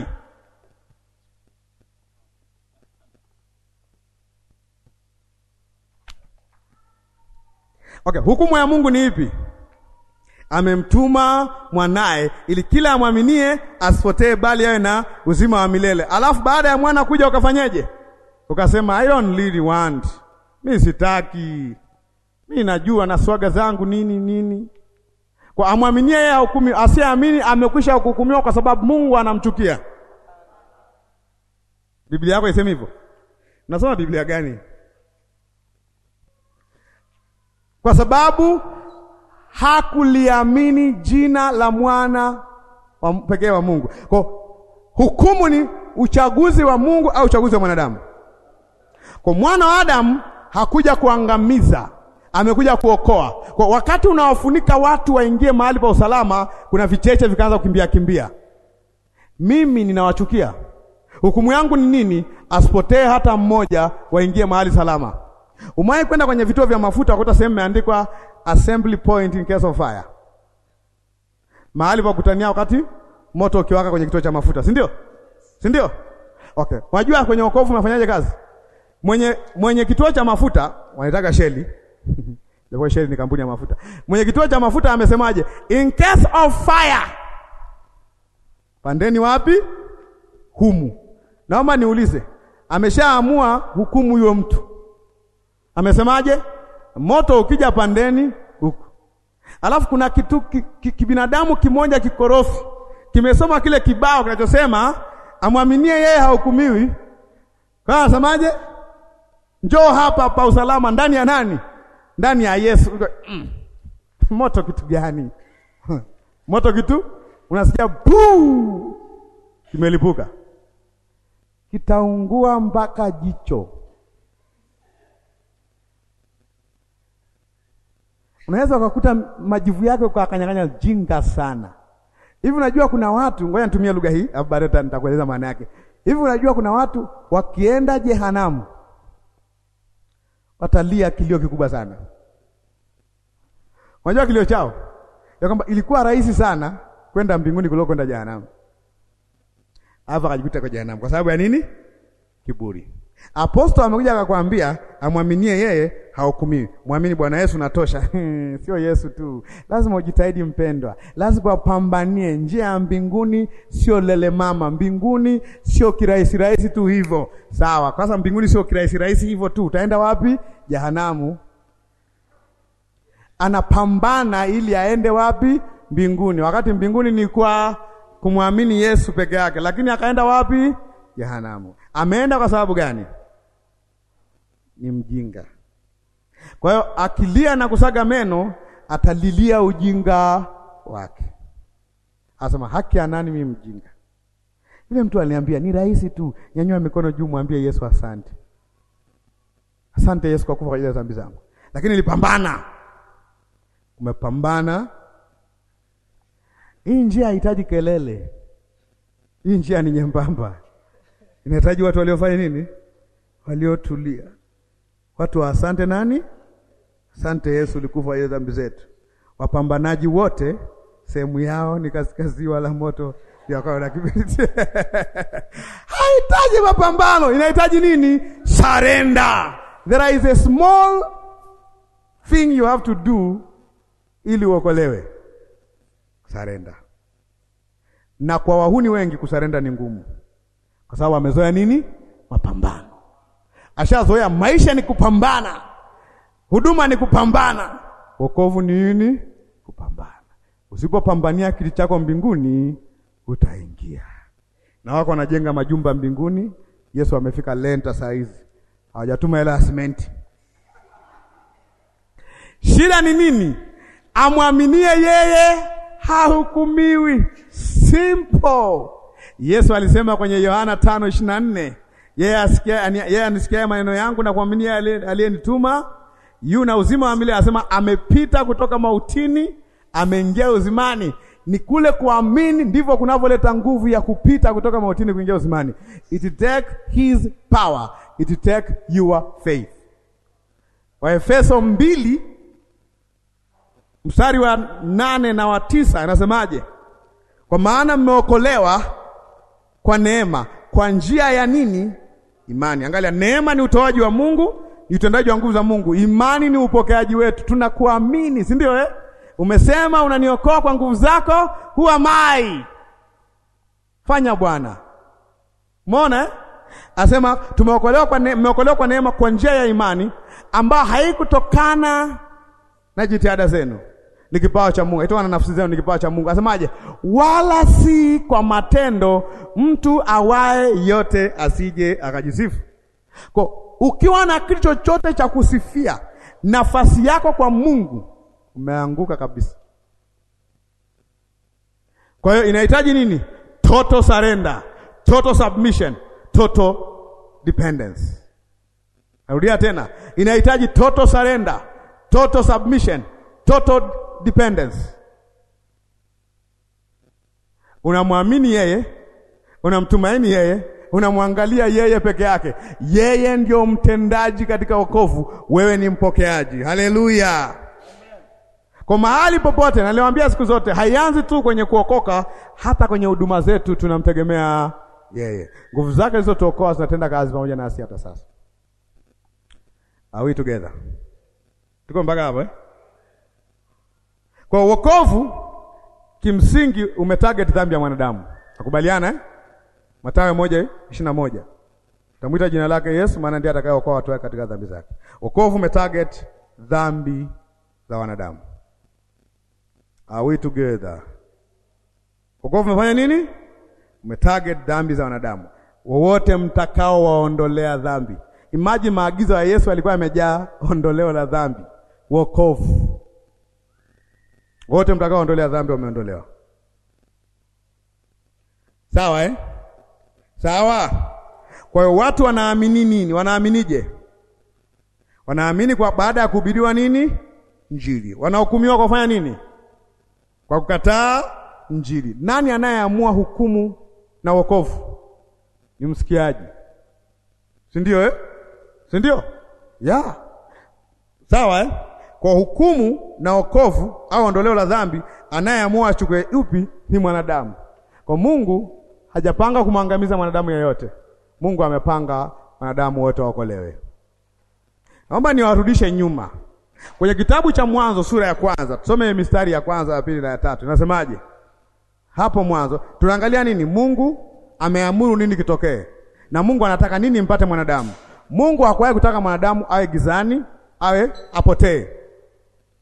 Okay, hukumu ya Mungu ni ipi? Amemtuma mwanaye ili kila amwaminie asipotee bali awe na uzima wa milele. Alafu baada ya mwana kuja ukafanyeje? Ukasema I don't really want. Mimi sitaki. Mimi najua na swaga zangu nini nini. Kwa amwaminie yeye hukumi, asiyeamini amekwisha kuhukumiwa kwa sababu Mungu anamchukia. Biblia yako isemi hivyo? Nasoma Biblia gani? Kwa sababu hakuliamini jina la mwana wa pekee wa Mungu. Kwa hukumu ni uchaguzi wa Mungu au uchaguzi wa mwanadamu. Kwa mwana wa Adamu hakuja kuangamiza, amekuja kuokoa. Kwa wakati unawafunika watu waingie mahali pa usalama, kuna vicheche vikaanza kukimbia kimbia. Mimi ninawachukia. Hukumu yangu ni nini? Asipotee hata mmoja, waingie mahali salama. Umewahi kwenda kwenye vituo vya mafuta ukuta sehemu imeandikwa assembly point in case of fire, mahali pa kutania wakati moto ukiwaka kwenye kituo cha mafuta, si ndio? Si ndio? Okay, unajua kwenye wokovu unafanyaje kazi? Mwenye mwenye kituo cha mafuta wanataka Shell Japo Shell ni kampuni ya mafuta. Mwenye kituo cha mafuta amesemaje? In case of fire. Pandeni wapi? Humu. Naomba niulize, ameshaamua hukumu huyo mtu Amesemaje? Moto ukija pandeni huku. Alafu kuna kitu ki, ki, kibinadamu kimoja kikorofi kimesoma kile kibao kinachosema amwaminie yeye hahukumiwi. Kwa anasemaje? Njoo hapa pa usalama ndani ya nani? Ndani ya Yesu. Mm. Moto kitu gani? Moto kitu unasikia puu kimelipuka. Kitaungua mpaka jicho. Unaweza ukakuta majivu yake ukakanyang'anya jinga sana. Hivi unajua kuna watu, ngoja nitumie lugha hii, alafu baadaye nitakueleza maana yake. Hivi unajua kuna watu wakienda jehanamu watalia kilio kikubwa sana. Unajua kilio chao ya kwamba ilikuwa rahisi sana kwenda mbinguni kuliko kwenda jehanamu, alafu akajikuta kwa jehanamu kwa sababu ya nini? Kiburi. Apostol amekuja akakwambia amwaminie yeye hahukumiwi. Mwamini Bwana Yesu natosha. Sio Yesu tu, lazima ujitahidi mpendwa, lazima upambanie njia ya mbinguni. Sio lele mama, mbinguni sio kirahisi rahisi tu hivyo. Sawa, kwanza mbinguni sio kirahisi rahisi hivyo tu. Utaenda wapi? Jehanamu. anapambana ili aende wapi? Mbinguni, wakati mbinguni ni kwa kumwamini Yesu peke yake, lakini akaenda wapi? Jehanamu. Ameenda kwa sababu gani? Ni mjinga. Kwa hiyo akilia na kusaga meno, atalilia ujinga wake, asema haki ya nani? Mimi mjinga. Yule mtu aliniambia ni rahisi tu, nyanyua mikono juu, mwambie Yesu asante. Asante Yesu kwa kufa kwa ajili ya dhambi zangu, lakini nilipambana. Umepambana. Hii njia haihitaji kelele, hii njia ni nyembamba, inahitaji watu waliofanya nini? Waliotulia, watu wa asante. Nani? Asante Yesu, ulikufa hiyo dhambi zetu. Wapambanaji wote sehemu yao ni katika ziwa la moto na kibiriti. Haihitaji mapambano, inahitaji nini? Surrender. There is a small thing you have to do ili uokolewe. Surrender. Na kwa wahuni wengi kusarenda ni ngumu, kwa sababu amezoea nini? Mapambano. Ashazoea maisha ni kupambana, huduma ni kupambana, wokovu ni nini? Kupambana. Usipopambania kiti chako mbinguni utaingia. Na wako wanajenga majumba mbinguni. Yesu amefika lenta saa hizi, hawajatuma hela ya simenti. Shida ni nini? Amwaminie yeye hahukumiwi. Simple. Yesu alisema kwenye Yohana tano ishirini na nne yeye asikia yeye anisikia maneno yangu na kuaminia aliyenituma yu na uzima wa milele. Anasema amepita kutoka mautini ameingia uzimani. Ni kule kuamini ndivyo kunavyoleta nguvu ya kupita kutoka mautini kuingia uzimani. It take his power, it take your faith. Waefeso mbili mstari wa nane na wa tisa anasemaje? Kwa maana mmeokolewa kwa neema, kwa njia ya nini? Imani. Angalia, neema ni utoaji wa Mungu, ni utendaji wa nguvu za Mungu. Imani ni upokeaji wetu, tunakuamini, si ndio eh? Umesema unaniokoa kwa nguvu zako, who am I? Fanya Bwana. Umeona eh? Asema tumeokolewa kwa neema, mmeokolewa kwa neema kwa njia ya imani ambayo haikutokana na jitihada zenu, ni kipawa cha Mungu. Haitokana na nafsi zenu, ni kipawa cha Mungu. Asemaje? Wala si kwa matendo, mtu awaye yote asije akajisifu. Kwa ukiwa na kitu chochote cha kusifia nafasi yako kwa Mungu umeanguka kabisa. Kwa hiyo inahitaji nini? Total surrender, total submission, total dependence. Narudia tena, inahitaji total surrender, total submission, total dependence. Unamwamini yeye, unamtumaini yeye, unamwangalia yeye peke yake. Yeye ndio mtendaji katika wokovu, wewe ni mpokeaji. Haleluya! Kwa mahali popote, naliwaambia siku zote, haianzi tu kwenye kuokoka, hata kwenye huduma zetu tunamtegemea yeye. Nguvu zake zilizotuokoa zinatenda kazi pamoja nasi hata sasa. Are we together? Tuko mpaka hapo eh? Kwa wokovu kimsingi umetarget dhambi ya mwanadamu. Nakubaliana eh? Mathayo moja ishirini na moja utamwita jina lake Yesu, maana ndiye atakayeokoa watu wake katika dhambi zake. Wokovu umetarget dhambi za wanadamu. Are we together? Wokovu umefanya nini? Umetarget dhambi za wanadamu, wowote mtakao waondolea dhambi. Imagine maagizo ya Yesu alikuwa yamejaa ondoleo la dhambi, wokovu. Wote mtakao ondolea dhambi wameondolewa. Sawa eh? Sawa. Kwa hiyo watu wanaamini nini? Wanaaminije? Wanaamini kwa baada ya kuhubiriwa nini? Injili. Wanahukumiwa kwa kufanya nini? Kwa kukataa Injili. Nani anayeamua hukumu na wokovu? Ni msikiaji, si ndio eh? si ndio? ya sawa eh? Kwa hukumu na wokovu au ondoleo la dhambi, anayeamua achukue upi ni mwanadamu. Kwa Mungu hajapanga kumwangamiza mwanadamu yeyote. Mungu amepanga wanadamu wote waokolewe. Naomba niwarudishe nyuma kwenye kitabu cha Mwanzo sura ya kwanza, tusome mistari ya kwanza, ya pili na ya tatu. Inasemaje hapo mwanzo? Tunaangalia nini? Mungu ameamuru nini kitokee, na Mungu anataka nini mpate mwanadamu. Mungu hakuwahi kutaka mwanadamu awe gizani, awe apotee.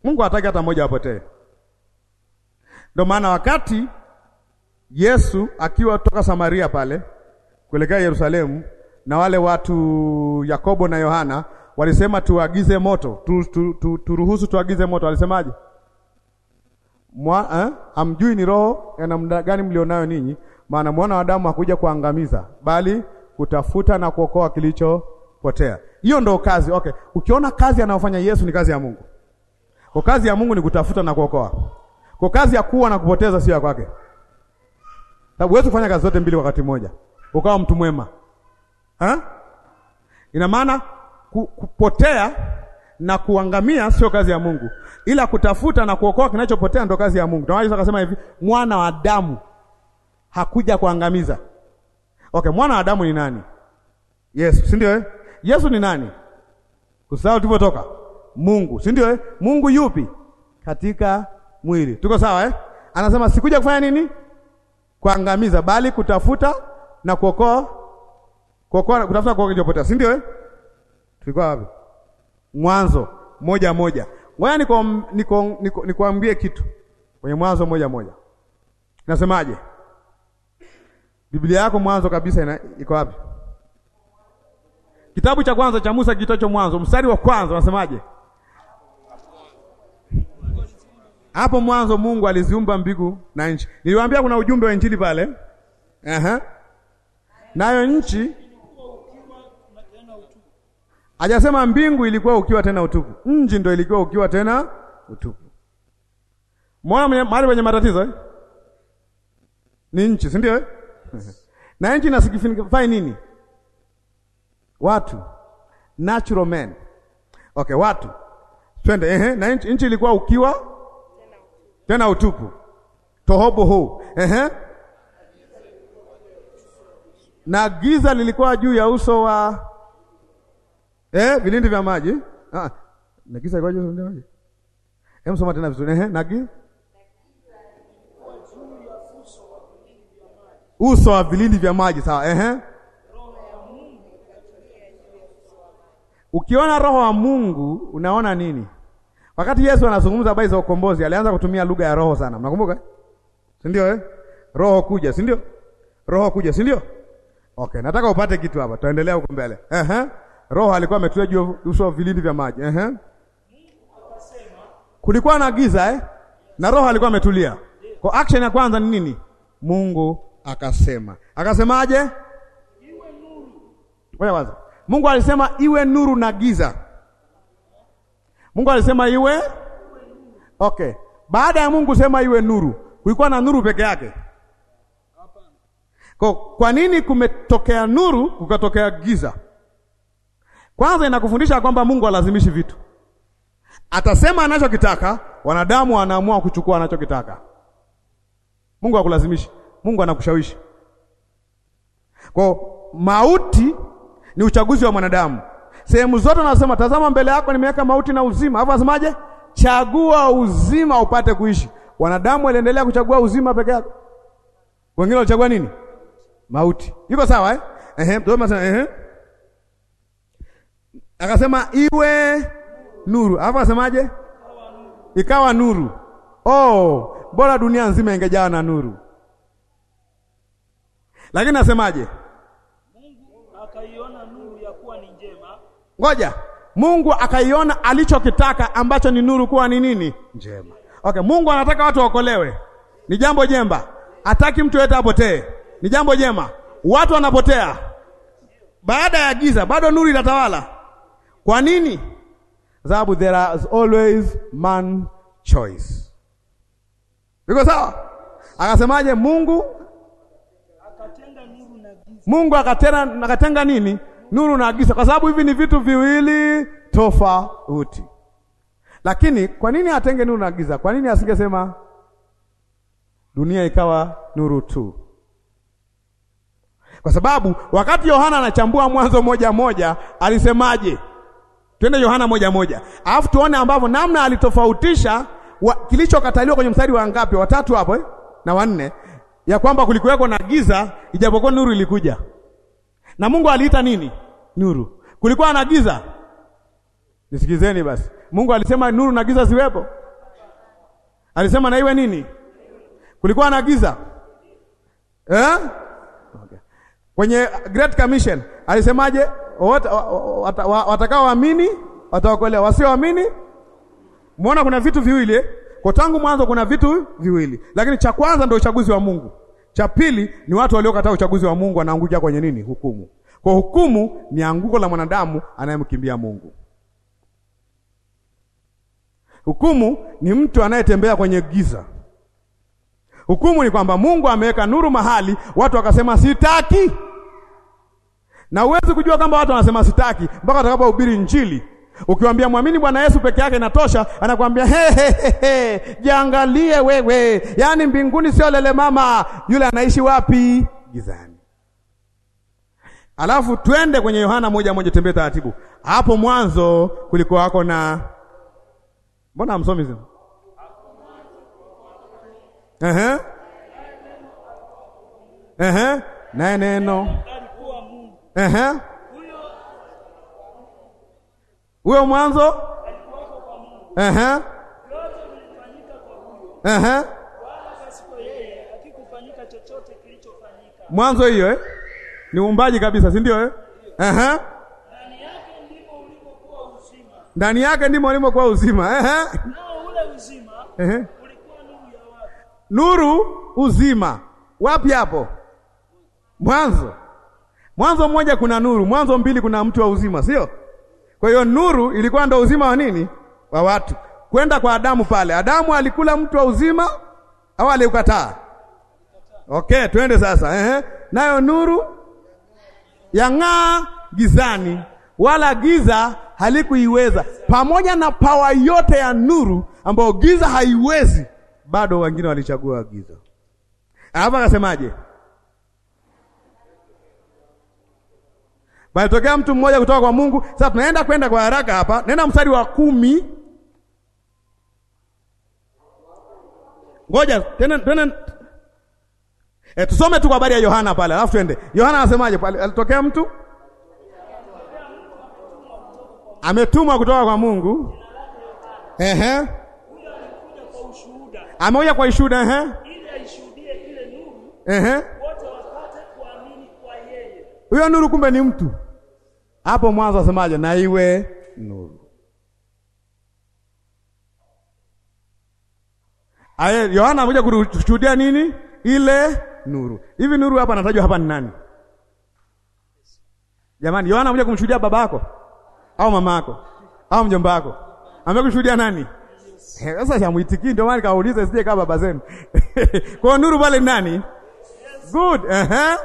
Mungu hataki hata mmoja apotee. Ndio maana wakati Yesu akiwa toka Samaria pale kuelekea Yerusalemu na wale watu Yakobo na Yohana walisema tuagize moto tu, tu, tu, turuhusu tuagize moto. Walisemaje? Mwa, eh? Amjui ni roho ya namna gani mlionayo ninyi, maana mwana wa Adamu hakuja kuangamiza, bali kutafuta na kuokoa kilichopotea. Hiyo ndo kazi. Okay, ukiona kazi anayofanya Yesu ni kazi ya Mungu. Kwa kazi ya Mungu ni kutafuta na kuokoa. Kwa kazi ya kuua na kupoteza sio ya kwake. Sababu huwezi kufanya kazi zote mbili wakati mmoja. Ukawa mtu mwema. Ha? Ina maana ku, kupotea na kuangamia sio kazi ya Mungu. Ila kutafuta na kuokoa kinachopotea ndo kazi ya Mungu. Ndio Yesu akasema hivi, mwana wa Adamu hakuja kuangamiza. Okay, mwana wa Adamu ni nani? Yesu, si ndio eh? Yesu ni nani? Usahau tulipotoka. Mungu, si ndio eh? Mungu yupi? Katika mwili. Tuko sawa eh? Anasema sikuja kufanya nini? Kuangamiza, bali kutafuta na kuokoa kuokoa kutafuta kuokoa kilichopotea, si ndio eh? Tulikuwa wapi? Mwanzo moja moja. Ngoja niko niko niko nikwambie kitu kwenye Mwanzo moja moja. Nasemaje? Biblia yako mwanzo kabisa ina, iko wapi? Kitabu cha kwanza cha Musa kitacho Mwanzo, mstari wa kwanza unasemaje? Hapo mwanzo Mungu aliziumba mbingu na nchi. Niliwaambia kuna ujumbe wa injili pale. Aha. Nayo nchi hajasema mbingu ilikuwa ukiwa tena utupu. Nchi ndio ilikuwa ukiwa tena utupu. Mwana mahali penye matatizo eh? Ni nchi, si ndio eh? Na nchi inasigify nini? Watu. Natural men. Okay, watu. Twende ehe, na nchi, nchi ilikuwa ukiwa tena utupu. Tohoboho. Ehe. Na giza lilikuwa juu ya uso wa eh, vilindi vya maji. Ah, na giza lilikuwa juu ya vilindi vya maji. Hebu soma tena vizuri. Ehe, na giza uso wa vilindi vya maji sawa. Ehe. Ukiona roho wa Mungu unaona nini? Wakati Yesu anazungumza habari za ukombozi, alianza kutumia lugha ya roho sana. Mnakumbuka? Si ndio eh? Roho kuja, si ndio? Roho kuja, si ndio? Okay, nataka upate kitu hapa. Tuendelea huko mbele. Ehe. Roho alikuwa ametulia juu ya uso wa vilindi vya maji. Ehe. Kulikuwa na giza eh? Na roho alikuwa ametulia. Kwa action ya kwanza ni nini? Mungu akasema. Akasemaje? Iwe nuru. Ngoja kwanza. Mungu alisema iwe nuru na giza. Mungu alisema iwe Okay. Baada ya Mungu sema iwe nuru, kulikuwa na nuru peke yake. Kwa, kwa nini kumetokea nuru kukatokea giza? Kwanza inakufundisha kwamba Mungu alazimishi vitu. Atasema anachokitaka, wanadamu wanaamua kuchukua anachokitaka. Mungu hakulazimishi. Mungu anakushawishi. Kwa mauti ni uchaguzi wa mwanadamu. Sehemu zote anasema tazama mbele yako nimeweka mauti na uzima. Hapo anasemaje? Chagua uzima upate kuishi. Wanadamu waliendelea kuchagua uzima peke yake. Wengine walichagua nini? Mauti. Iko sawa eh? Ehe, ndio ehe. Akasema iwe nuru. Hapo anasemaje? Ikawa nuru. Oh, bora dunia nzima ingejaa na nuru. Lakini nasemaje? Mungu akaiona nuru ya kuwa ni njema, Ngoja. Mungu akaiona alichokitaka ambacho ni nuru kuwa ni nini? Njema. Okay, Mungu anataka watu waokolewe. Ni jambo jemba. Hataki mtu yeyote apotee. Ni jambo jema. Watu wanapotea. Baada ya giza bado nuru inatawala. Kwa nini? Sababu there is always man choice. Iko sawa? Akasemaje Mungu akatenga nuru na giza. Mungu akatenga akatenga nini? Nuru na giza, kwa sababu hivi ni vitu viwili tofauti. Lakini kwa nini atenge nuru na giza? Kwa nini asingesema dunia ikawa nuru tu? Kwa sababu wakati Yohana anachambua Mwanzo moja moja alisemaje? Twende Yohana moja moja, alafu tuone ambavyo namna alitofautisha wa, kilichokataliwa kwenye mstari wa ngapi? Watatu hapo eh? na wanne, ya kwamba kulikuweko na giza ijapokuwa nuru ilikuja, na Mungu aliita nini? Nuru. Kulikuwa na giza, Nisikizeni basi. Mungu alisema nuru na giza ziwepo? Alisema na iwe nini? Kulikuwa na giza eh? Okay. Kwenye Great Commission alisemaje? Watakaoamini wataokolewa, wasioamini. Muona kuna vitu viwili eh? Kwa tangu mwanzo kuna vitu viwili, lakini cha kwanza ndio uchaguzi wa Mungu, cha pili ni watu waliokataa uchaguzi wa Mungu wanaangukia kwenye nini? Hukumu. Kwa hukumu ni anguko la mwanadamu anayemkimbia Mungu. Hukumu ni mtu anayetembea kwenye giza. Hukumu ni kwamba Mungu ameweka nuru mahali, watu wakasema sitaki. Na huwezi kujua kwamba watu wanasema sitaki mpaka watakapohubiri Injili. Ukiwaambia mwamini Bwana Yesu peke yake inatosha, anakuambia he, he, he, he, jiangalie wewe, yaani mbinguni sio lele mama. Yule anaishi wapi? Gizani. Alafu twende kwenye Yohana moja moja, tembee taratibu. Hapo mwanzo kulikuwa wako na mbona hamsomi zina Ehe. Ehe. Naye neno. alikuwa Mungu. Ehe. Huyo Huyo mwanzo. alikuwako kwa Mungu. Ehe. Yote vilifanyika kwa huyo, Ehe. wala pasipo yeye hakikufanyika chochote kilichofanyika. Mwanzo hiyo eh? Ni uumbaji kabisa, si ndio eh? Ehe. Ndani yake ndimo ulimokuwa uzima, Ndani yake ndimo ulimokuwa uzima. Ehe. nao ule uzima Ehe. ulikuwa nuru ya watu. Nuru uzima. Wapi hapo? Mwanzo. Mwanzo mmoja kuna nuru, Mwanzo mbili kuna mtu wa uzima, sio? Kwa hiyo nuru ilikuwa ndo uzima wa nini? Wa watu. Kwenda kwa Adamu pale. Adamu alikula mtu wa uzima au aliukataa? Okay, twende sasa. Ehe. Nayo nuru yang'aa gizani, wala giza halikuiweza. Pamoja na pawa yote ya nuru ambayo giza haiwezi, bado wengine walichagua giza. Hapa akasemaje? Balitokea mtu mmoja kutoka kwa Mungu. Sasa tunaenda kwenda kwa haraka hapa, nenda mstari wa kumi. Ngoja tena tena, e, tusome tu kwa habari ya Yohana pale, alafu twende. Yohana anasemaje pale? Alitokea mtu ametumwa kutoka kwa Mungu, ehe, Huyo alikuja kwa ushuhuda, amekuja kwa ishuhuda, ehe, ili aishuhudie ile nuru, ehe. wote wapate kuamini kwa yeye. Huyo nuru kumbe ni mtu. Hapo mwanzo asemaje? Na iwe nuru. Aye, Yohana amekuja kushuhudia nini? Ile nuru. Hivi nuru hapa anatajwa hapa ni nani? Jamani, Yohana amekuja kumshuhudia babako au mamako au mjomba wako? Amekuja kushuhudia nani? Eh, Sasa shamuitiki ndio maana nikauliza sije kama baba zenu. Kwa hiyo nuru pale ni nani? Good. Ehe.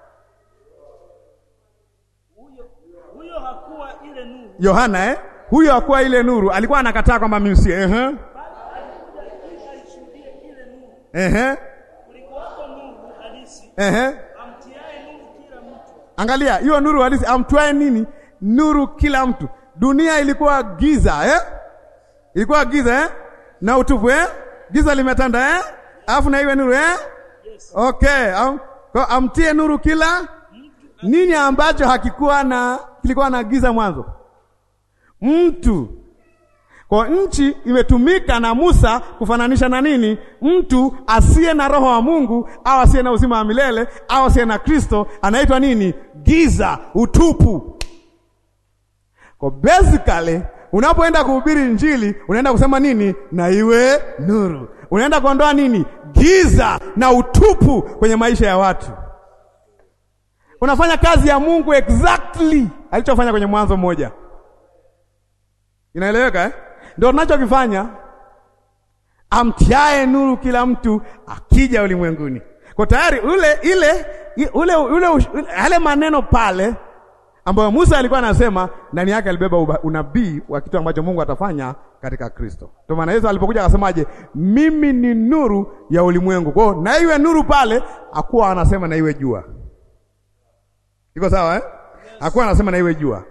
Huyo huyo hakuwa ile nuru, Yohana eh? Huyo hakuwa ile nuru, alikuwa anakataa kwamba mimi si ehe. bali alikuja ili aishuhudie ile nuru. Ehe. Kulikuwako nuru halisi, Ehe. amtiaye nuru kila mtu. Angalia, hiyo nuru halisi amtwae nini? Nuru kila mtu. Dunia ilikuwa giza eh? Ilikuwa giza eh? Na utupu eh? Giza limetanda eh? Alafu na iwe nuru eh? Yes. Okay, am, kwa amtie nuru kila nini ambacho hakikuwa na kilikuwa na giza mwanzo? Mtu. Kwa nchi imetumika na Musa kufananisha na nini? Mtu asiye na roho wa Mungu au asiye na uzima wa milele au asiye na Kristo anaitwa nini? Giza, utupu. Kwa basically unapoenda kuhubiri Injili unaenda kusema nini? Na iwe nuru. Unaenda kuondoa nini? Giza na utupu kwenye maisha ya watu. Unafanya kazi ya Mungu exactly alichofanya kwenye Mwanzo mmoja. Inaeleweka eh? Ndio tunachokifanya. Amtiae nuru kila mtu akija ulimwenguni. Kwa tayari ule ile ule ule yale maneno pale ambayo Musa alikuwa anasema ndani yake alibeba uba- unabii wa kitu ambacho Mungu atafanya katika Kristo. Ndio maana Yesu alipokuja akasemaje, mimi ni nuru ya ulimwengu. Kwa hiyo na iwe nuru pale, hakuwa anasema na iwe jua. Iko sawa eh? Hakuwa anasema na iwe jua.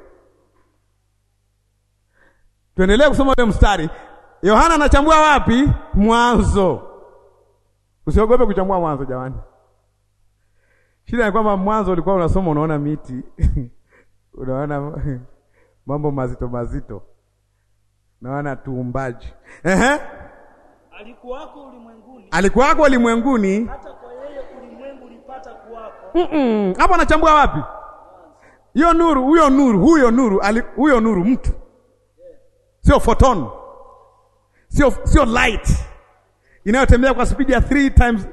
Tuendelee kusoma ule mstari. Yohana anachambua wapi? Mwanzo. Usiogope kuchambua mwanzo jamani. Shida ni kwamba mwanzo ulikuwa unasoma unaona miti. unaona mambo mazito mazito. naona tuumbaji. Ehe, alikuwako ulimwenguni, alikuwako ulimwenguni. hata kwa yeye ulimwengu ulipata kuwako. Mm-mm. Hapo anachambua wapi? Hiyo nuru, huyo nuru, huyo nuru, ali- huyo nuru mtu. Sio photon. Sio sio light. Inayotembea kwa spidi ya 3 times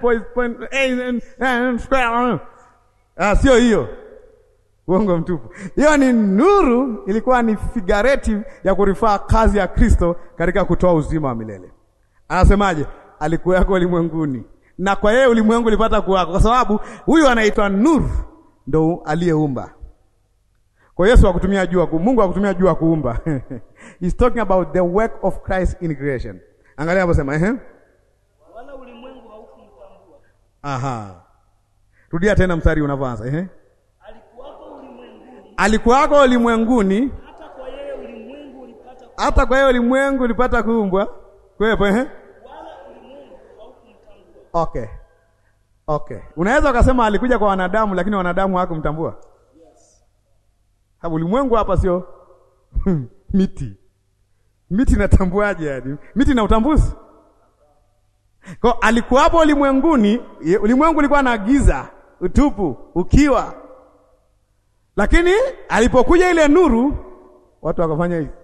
10.8 square. Ah, sio hiyo. Uongo mtupu. Hiyo ni nuru, ilikuwa ni figurative ya kurifaa kazi ya Kristo katika kutoa uzima wa milele. Anasemaje? Alikuwako ulimwenguni na kwa yeye ulimwengu ulipata kuwako, kwa sababu huyu anaitwa nuru, ndo aliyeumba. Kwa Yesu hakutumia jua, ku- Mungu hakutumia jua kuumba. He's talking about the work of Christ in creation. Angalia hapo sema, ehe. Wala ulimwengu haukumtambua. Aha. Rudia tena mstari unavyoanza, ehe. Alikuwako ulimwenguni, Alikuwako ulimwenguni, hata kwa yeye ulimwengu ulipata hata kwa hiyo ulimwengu ulipata kuumbwa. Kwepo, ehe. wala ulimwengu haukumtambua. Okay. Okay. Unaweza ukasema alikuja kwa wanadamu lakini wanadamu hawakumtambua. Hapo ulimwengu hapa sio miti. Miti inatambuaje yani? Miti na utambuzi. Kwa alikuwapo ulimwenguni, ye- ulimwengu ulikuwa na giza, utupu, ukiwa. Lakini alipokuja ile nuru, watu wakafanya hivi.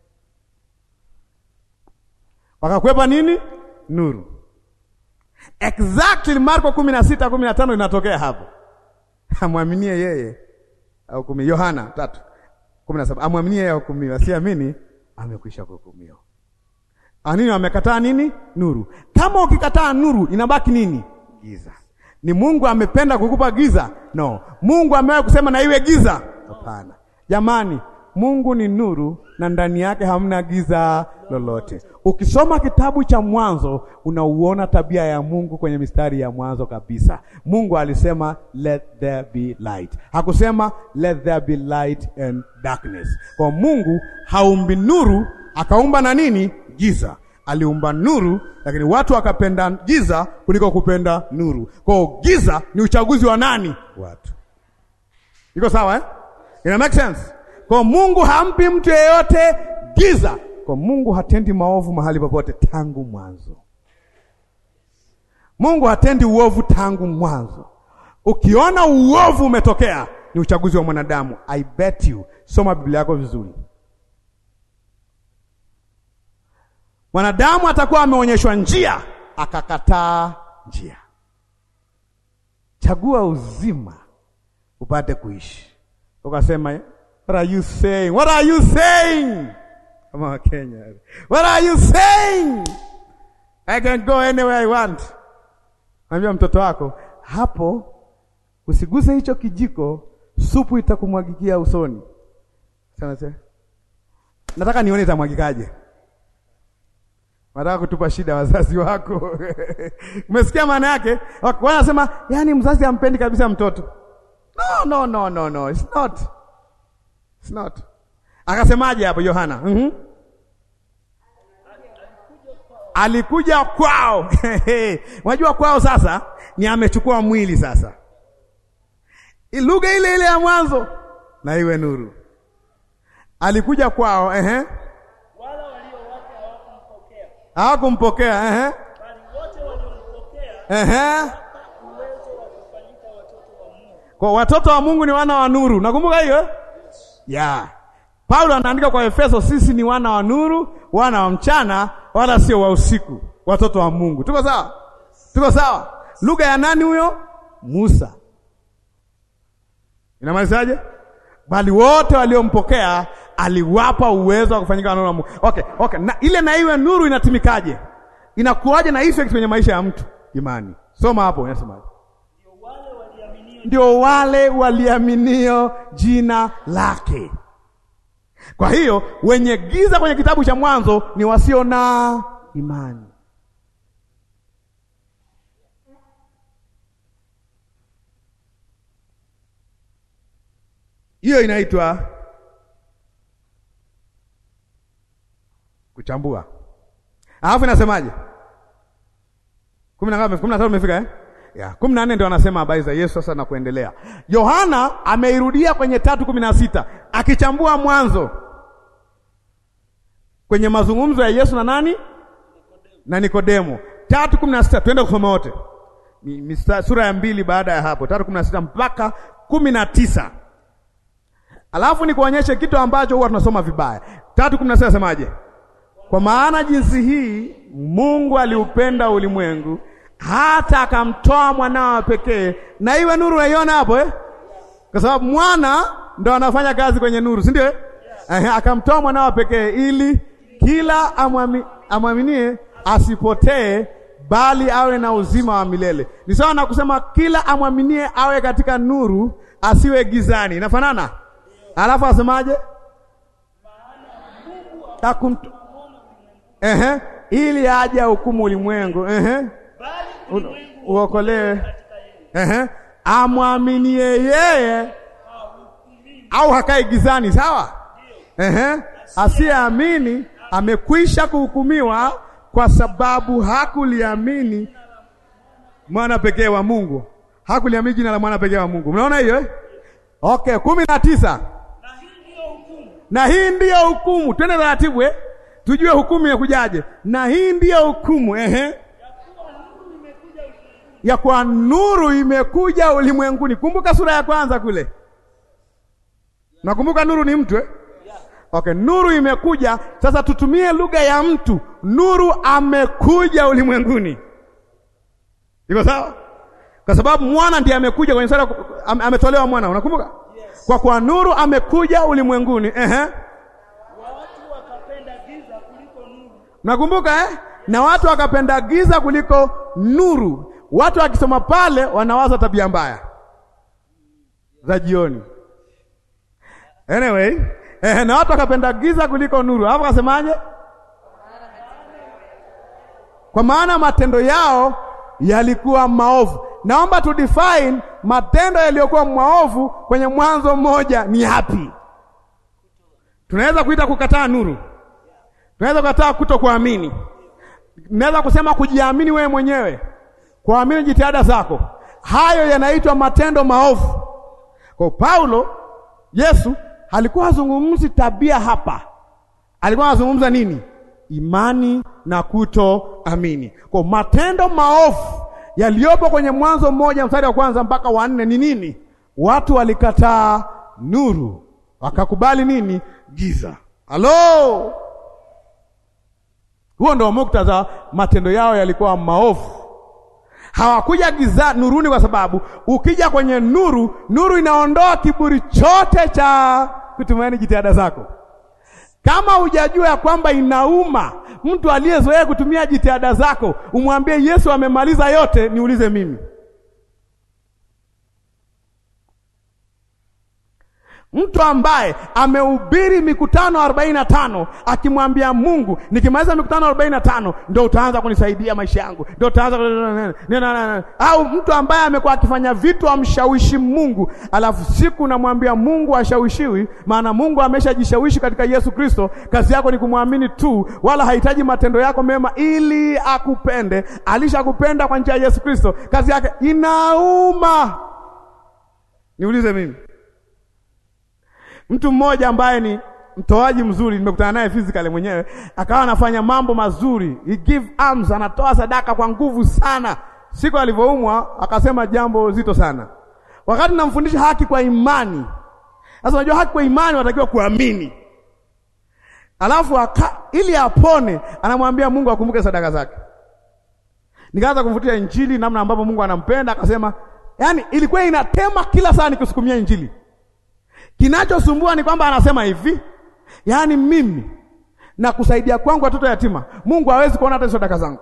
Wakakwepa nini? Nuru. Exactly Marko kumi na sita kumi na tano inatokea hapo. Amwaminie yeye au kumi Yohana tatu kumi na saba amwaminie yeye ahukumiwa, asiamini amekwisha kuhukumiwa. Anini amekataa nini? Nuru. Kama ukikataa nuru inabaki nini? Giza. Ni Mungu amependa kukupa giza? No. Mungu amewahi kusema na iwe giza? Hapana. Jamani, Mungu ni nuru na ndani yake hamna giza lolote. Ukisoma kitabu cha Mwanzo unauona tabia ya Mungu kwenye mistari ya mwanzo kabisa. Mungu alisema let there be light. Hakusema let there be light and darkness. Kwa Mungu haumbi nuru akaumba na nini? Giza. Aliumba nuru, lakini watu wakapenda giza kuliko kupenda nuru. Kwa hiyo giza ni uchaguzi wa nani? Watu. Iko sawa eh? Ina make sense? Kwa Mungu hampi mtu yeyote giza. Kwa Mungu hatendi maovu mahali popote tangu mwanzo. Mungu hatendi uovu tangu mwanzo. Ukiona uovu umetokea, ni uchaguzi wa mwanadamu. I bet you, soma Biblia yako vizuri. Mwanadamu atakuwa ameonyeshwa njia, akakataa njia. Chagua uzima upate kuishi. Ukasema, what are you saying? What are you saying? Kama wa Kenya. What are you saying? I can go anywhere I want. Mwambia mtoto wako, hapo usiguse hicho kijiko, supu itakumwagikia usoni. Sana sana. Nataka nione itamwagikaje. Nataka kutupa shida wazazi wako. Umesikia maana yake? Wanasema, yani mzazi hampendi kabisa mtoto. No, no, no, no, no. It's not. It's not. Akasemaje hapo Yohana? Mhm. Alikuja kwao. Unajua kwao sasa ni amechukua mwili sasa. Lugha ile ile ya mwanzo na iwe nuru. Alikuja kwao, ehe. Wala walio wake hawakumpokea, Hawakumpokea, ehe. bali wote waliompokea Ehe. uwezo wa kufanyika watoto wa Mungu, Kwa watoto wa Mungu ni wana wa nuru. Nakumbuka hiyo? eh? Yeah. Paulo anaandika kwa Efeso, sisi ni wana wa nuru, wana wa mchana, wala sio wa usiku, watoto wa Mungu. Tuko sawa? Tuko sawa? Lugha ya nani huyo? Musa. Inamaanishaje? Bali wote waliompokea aliwapa uwezo wa kufanyika wana wa Mungu. Okay, okay. Na ile na iwe nuru inatimikaje? Inakuwaje na effect kwenye maisha ya mtu? Imani. Soma hapo, inasemaje? ndio wale waliaminio ndio wale waliaminio jina lake. Kwa hiyo wenye giza kwenye kitabu cha Mwanzo ni wasio na imani. Hiyo inaitwa kuchambua. Alafu inasemaje? kumi na ngapi? kumi na tatu umefika eh? Ya, kumi na nne ndio anasema habari za Yesu sasa na kuendelea. Yohana ameirudia kwenye tatu kumi na sita akichambua mwanzo. kwenye mazungumzo ya Yesu na nani na Nikodemo. tatu kumi na sita twende kusoma wote, ni mista- sura ya mbili baada ya hapo, tatu kumi na sita mpaka kumi na tisa alafu nikuonyeshe kitu ambacho huwa tunasoma vibaya. tatu kumi na sita nasemaje? Kwa maana jinsi hii Mungu aliupenda ulimwengu hata akamtoa mwanawe pekee, na iwe nuru. Unaiona hapo eh? Kwa sababu mwana ndo anafanya kazi kwenye nuru, si ndio? eh? Ehe, akamtoa mwanawe pekee ili kila amwami, amwaminie asipotee bali awe na uzima wa milele. Ni sawa na kusema kila amwaminie awe katika nuru, asiwe gizani. Inafanana? Alafu asemaje? Akum... Ehe, ili aje hukumu ulimwengu. Ehe, bali u- ulimwengu uokolewe. katika yeye Ehe, amwaminie yeye au hakae gizani, sawa? Ehe, asiyeamini amekwisha kuhukumiwa kwa sababu hakuliamini mwana pekee wa Mungu, hakuliamini jina la mwana pekee wa Mungu. Mnaona hiyo eh? Okay, kumi na tisa. na hii ndiyo hukumu Na hii ndiyo hukumu. Twende taratibu eh? Tujue hukumu inakujaje. Na hii ndiyo hukumu ehe, ya kwa nuru imekuja ulimwenguni. Kumbuka sura ya kwanza kule, nakumbuka nuru ni mtu eh? Okay, nuru imekuja. Sasa tutumie lugha ya mtu. Nuru amekuja ulimwenguni, iko sawa? Kwa sababu mwana ndiye amekuja kwenye sura, am- ametolewa mwana, unakumbuka? Kwa kwa nuru amekuja ulimwenguni ehe. watu wakapenda giza kuliko nuru Nakumbuka eh? Na watu wakapenda giza kuliko nuru. Watu wakisoma pale wanawaza tabia mbaya za jioni. Anyway, eh, na watu wakapenda giza kuliko nuru. Hapo kasemaje? Kwa maana matendo yao yalikuwa maovu. Naomba tu define matendo yaliyokuwa maovu kwenye Mwanzo mmoja ni yapi? Tunaweza kuita kukataa nuru. Tunaweza kukataa kuto kuamini. Naweza kusema kujiamini wewe mwenyewe, kuamini jitihada zako. Hayo yanaitwa matendo maovu. Kwa Paulo, Yesu alikuwa hazungumzi tabia hapa, alikuwa anazungumza nini? Imani na kutoamini. Kwa matendo maovu yaliyopo kwenye Mwanzo mmoja mstari wa kwanza mpaka wa nne ni nini? Watu walikataa nuru, wakakubali nini? Giza. Halo, huo ndio muktadha. Matendo yao yalikuwa maovu, hawakuja giza nuruni, kwa sababu ukija kwenye nuru, nuru inaondoa kiburi chote cha kutumaini jitihada zako. Kama hujajua ya kwamba inauma mtu aliyezoea kutumia jitihada zako, umwambie Yesu amemaliza yote, niulize mimi. Mtu ambaye amehubiri mikutano arobaini na tano akimwambia Mungu, nikimaliza mikutano arobaini na tano ndio utaanza kunisaidia maisha yangu, ndio utaanza au mtu ambaye amekuwa akifanya vitu amshawishi Mungu, alafu siku namwambia Mungu ashawishiwi, maana Mungu ameshajishawishi katika Yesu Kristo. Kazi yako ni kumwamini tu, wala hahitaji matendo yako mema ili akupende. Alishakupenda kwa njia ya Yesu Kristo. Kazi yake inauma. Niulize mimi Mtu mmoja ambaye ni mtoaji mzuri, nimekutana naye physically mwenyewe, akawa anafanya mambo mazuri, he give alms, anatoa sadaka kwa nguvu sana. Siku alivyoumwa akasema jambo zito sana, wakati namfundisha haki kwa imani. Sasa unajua haki kwa imani unatakiwa kuamini, alafu aka, ili apone anamwambia Mungu akumbuke sadaka zake. Nikaanza kumfutia Injili namna ambavyo Mungu anampenda, akasema yani ilikuwa inatema kila saa nikisukumia Injili Kinachosumbua ni kwamba anasema hivi, yaani mimi na kusaidia kwangu watoto yatima, Mungu hawezi kuona hata sadaka zangu.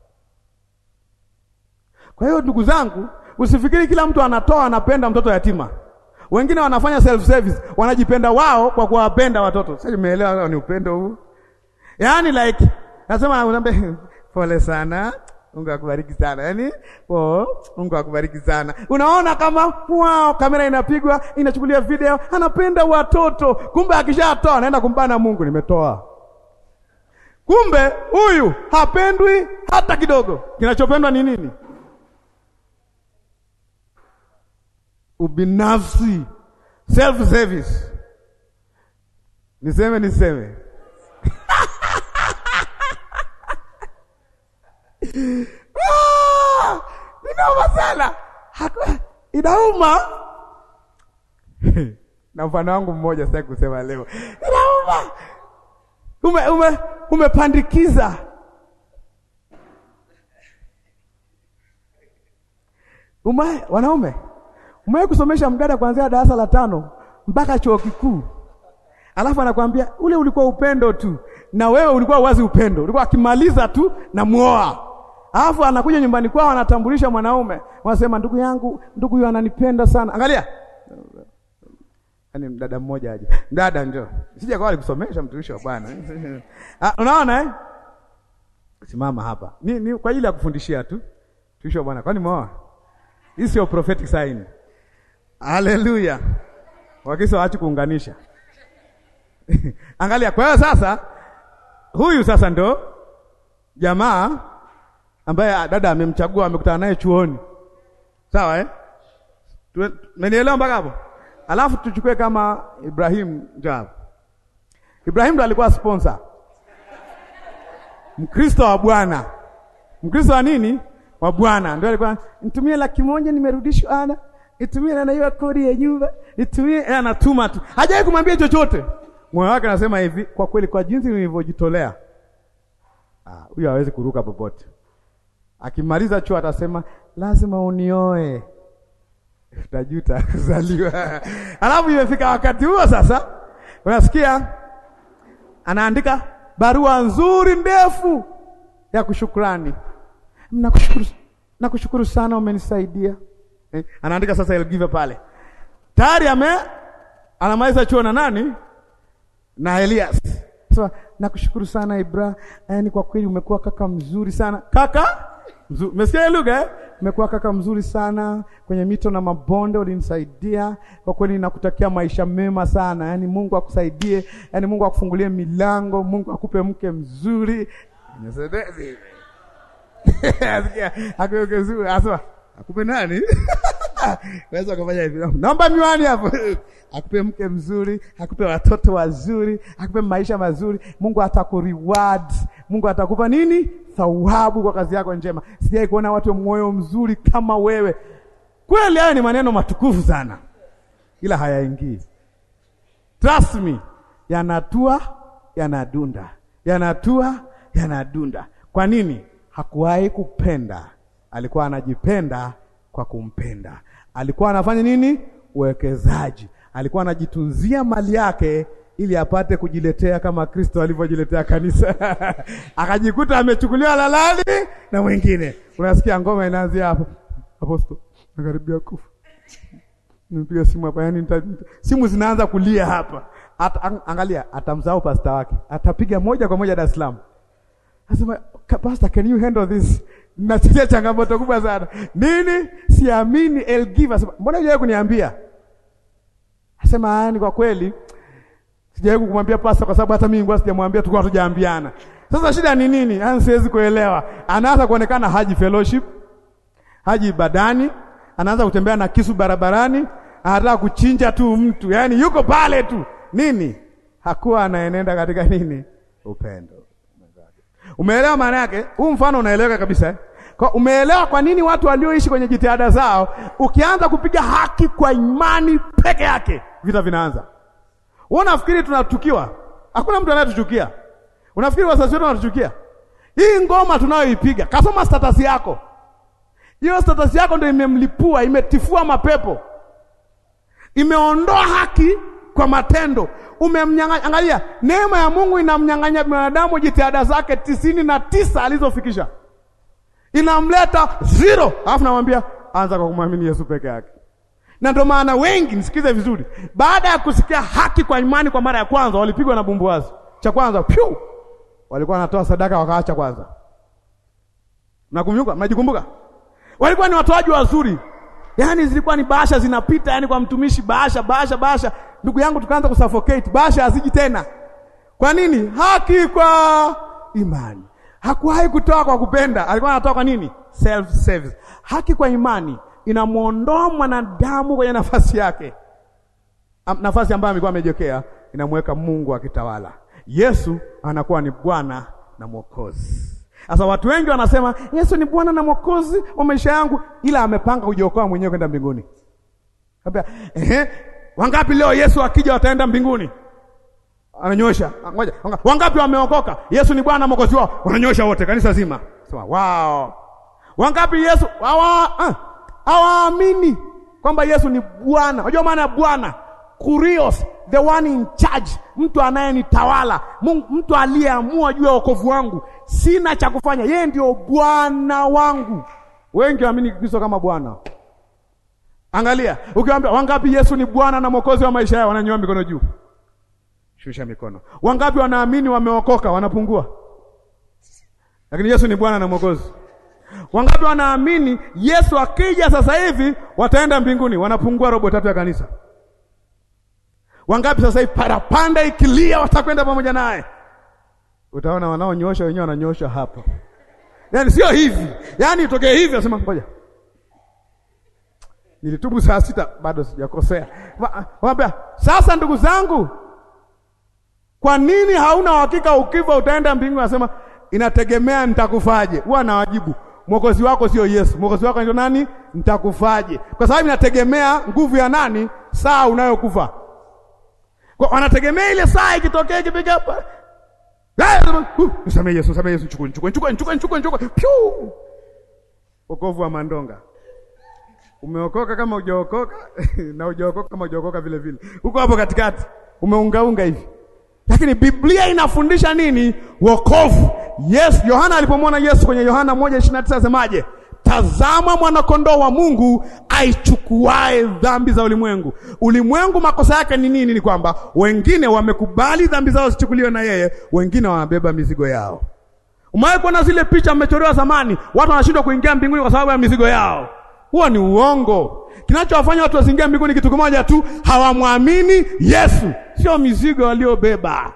Kwa hiyo ndugu zangu, usifikiri kila mtu anatoa anapenda mtoto yatima. Wengine wanafanya self service, wanajipenda wao kwa kuwapenda watoto. Sasa nimeelewa ni upendo huu, yaani like nasema unaambia pole sana Mungu akubariki sana. Yaani, oh, Mungu akubariki sana. Unaona kama wow, kamera inapigwa, inachukulia video, anapenda watoto. Kumbe akishatoa anaenda kumbana Mungu, nimetoa. Kumbe huyu hapendwi hata kidogo. Kinachopendwa ni nini? Ubinafsi, self service. Niseme niseme Ah, inauma sana, Haku- inauma na mfano wangu mmoja sitaki kusema leo, inauma ume ume umepandikiza ume, wanaume umewahi kusomesha mdada kuanzia darasa la tano mpaka chuo kikuu, alafu anakwambia ule ulikuwa upendo tu, na wewe ulikuwa wazi upendo, ulikuwa akimaliza tu na muoa, alafu anakuja nyumbani kwao anatambulisha mwanaume, wanasema ndugu yangu, ndugu huyu ananipenda sana. Angalia Yaani mdada mmoja aje. Mdada njoo. Sija kwa alikusomesha mtumishi wa Bwana. Ah, unaona eh? Simama hapa. Ni, ni kwa ajili ya kufundishia tu. Mtumishi wa Bwana. Kwani umeoa? Hii sio prophetic sign. Haleluya. Wakisa waachi kuunganisha. Angalia kwa hiyo sasa huyu sasa ndo jamaa ambaye dada amemchagua amekutana naye chuoni. Sawa eh? Mmenielewa mpaka hapo? Alafu tuchukue kama Ibrahim Njab. Ibrahim ndo alikuwa sponsor. Mkristo wa Bwana. Mkristo wa nini? Wa Bwana. Ndio alikuwa nitumie laki moja nimerudishwa ana. Nitumie na hiyo kodi ya nyumba. Nitumie yeye anatuma tu. Hajawahi kumwambia chochote. Moyo wake anasema hivi, kwa kweli kwa jinsi nilivyojitolea. Ah, huyo hawezi kuruka popote. Akimaliza chuo atasema lazima unioe utajuta kuzaliwa. Alafu imefika wakati huo sasa, unasikia anaandika barua nzuri ndefu ya kushukrani. Nakushukuru, nakushukuru sana umenisaidia. Eh, anaandika sasa I'll give pale tayari ame anamaliza chuo na nani na Elias. Sasa nakushukuru sana Ibra, yaani kwa kweli umekuwa kaka mzuri sana kaka mzuri. Umesikia hiyo lugha eh? Umekuwa kaka mzuri sana kwenye mito na mabonde, ulinisaidia kwa kweli. Nakutakia maisha mema sana, yaani Mungu akusaidie, yaani Mungu akufungulie milango, Mungu akupe mke mzuri akukezuri asema akupe nani Weza kufanya hivi. Naomba miwani hapo. Akupe mke mzuri, akupe watoto wazuri, akupe maisha mazuri. Mungu atakureward. Mungu atakupa nini? Thawabu kwa kazi yako njema. Sijai kuona watu wa moyo mzuri kama wewe. Kweli haya ni maneno matukufu sana. Ila hayaingii. Trust me. Yanatua, yanadunda. Yanatua, yanadunda. Kwa nini? Hakuwahi kupenda. Alikuwa anajipenda kwa kumpenda. Alikuwa anafanya nini? Uwekezaji. Alikuwa anajitunzia mali yake ili apate kujiletea kama Kristo alivyojiletea kanisa. Akajikuta amechukuliwa lalali na mwingine. Unasikia ngoma inaanzia hapo. Aposto, nakaribia kufa. Nipiga simu hapa, yani nita, simu zinaanza kulia hapa. At, ang, angalia, atamsahau pasta wake. Atapiga moja kwa moja Dar es Salaam. Anasema, Pastor, can you handle this? Nasikia changamoto kubwa sana. Nini? Siamini El Give. Asema, mbona hujawahi kuniambia? Asema, yani kwa kweli sijawahi kumwambia pastor kwa sababu hata mimi ngwa sijamwambia tulikuwa tujaambiana. Sasa shida ni nini? Yani siwezi kuelewa. Anaanza kuonekana haji fellowship, haji ibadani, anaanza kutembea na kisu barabarani, anataka kuchinja tu mtu. Yaani yuko pale tu. Nini? Hakuwa anaenenda katika nini? Upendo. Umeelewa maana yake? Huu mfano unaeleweka kabisa eh? Kwa umeelewa kwa nini watu walioishi kwenye jitihada zao, ukianza kupiga haki kwa imani peke yake, vita vinaanza. Wewe unafikiri tunatukiwa? Hakuna mtu anayetuchukia. Unafikiri wazazi wetu wanatuchukia? Hii ngoma tunayoipiga, kasoma status yako. Hiyo status yako ndio imemlipua, imetifua mapepo. Imeondoa haki kwa matendo. Umemnyang'anya. Angalia, neema ya Mungu inamnyang'anya binadamu jitihada zake tisini na tisa alizofikisha, inamleta zero, alafu namwambia anza kwa kumwamini Yesu peke yake. Na ndio maana wengi, nisikize vizuri, baada ya kusikia haki kwa imani kwa mara ya kwanza, walipigwa na bumbuazi. Cha kwanza pyu, walikuwa wanatoa sadaka wakaacha kwanza. Mnakumbuka? Mnajikumbuka? Walikuwa ni watoaji wazuri, yaani zilikuwa ni bahasha zinapita, yaani kwa mtumishi, bahasha bahasha bahasha Ndugu yangu tukaanza kusuffocate, basha haziji tena. Kwa nini? Haki kwa imani. Hakuwahi kutoa kwa kupenda, alikuwa anatoa kwa nini? Self service. Haki kwa imani inamwondoa mwanadamu kwenye nafasi yake, nafasi ambayo alikuwa amejiwekea, inamweka Mungu akitawala. Yesu anakuwa ni Bwana na Mwokozi. Sasa watu wengi wanasema Yesu ni Bwana na Mwokozi wa maisha yangu, ila amepanga kujiokoa mwenyewe kwenda mbinguni. Kabla, ehe, wangapi leo Yesu akija wataenda mbinguni? Ananyosha. Ngoja, wangapi wameokoka? Yesu ni Bwana na Mwokozi wao. Wananyosha wote kanisa zima. Sema, wow. Wangapi Yesu hawa hawaamini kwamba Yesu ni Bwana. Unajua maana ya Bwana? Kurios, the one in charge, mtu anayenitawala, mtu aliyeamua juu ya wokovu wangu. Sina cha kufanya, yeye ndio Bwana wangu. Wengi waamini Kristo kama Bwana. Angalia, ukiwaambia wangapi Yesu ni Bwana na Mwokozi wa maisha yao, wananyanyua mikono juu. Shusha mikono. Wangapi wanaamini wameokoka, wanapungua. Lakini Yesu ni Bwana na Mwokozi. Wangapi wanaamini Yesu akija sasa hivi wataenda mbinguni, wanapungua robo tatu ya kanisa. Wangapi sasa hivi parapanda ikilia watakwenda pamoja naye? Utaona wanaonyosha wenyewe wananyosha hapa, yaani sio hivi, yaani itokee hivi, nasema ngoja nilitubu saa sita bado sijakosea. Waambia sasa, ndugu zangu, kwa nini hauna uhakika ukifa utaenda mbinguni? Anasema inategemea nitakufaje. Huwa nawajibu mwokozi wako sio Yesu, mwokozi wako ndio nani? Nitakufaje? Kwa sababu inategemea nguvu ya nani, saa unayokufa. Kwa wanategemea ile saa ikitokea ikipiga hapa, nisamee Yesu, nisamee Yesu, chukua chukua chukua chukua chukua chukua, piu, wokovu wa mandonga Umeokoka kama hujaokoka na hujaokoka kama hujaokoka vile vile, uko hapo katikati, umeungaunga hivi. Lakini Biblia inafundisha nini? Wokovu. Yes, Yohana alipomwona Yesu kwenye Yohana 1:29 asemaje? Tazama mwanakondoo wa Mungu aichukuae dhambi za ulimwengu. Ulimwengu makosa yake ni nini? Ni kwamba wengine wamekubali dhambi zao zichukuliwe na yeye, wengine wanabeba mizigo yao. Umewahi kuona zile picha mmechorewa zamani, watu wanashindwa kuingia mbinguni kwa sababu ya mizigo yao. Huo ni uongo. Kinachowafanya watu wasiingie mbinguni kitu kimoja tu, hawamwamini Yesu, sio mizigo waliobeba.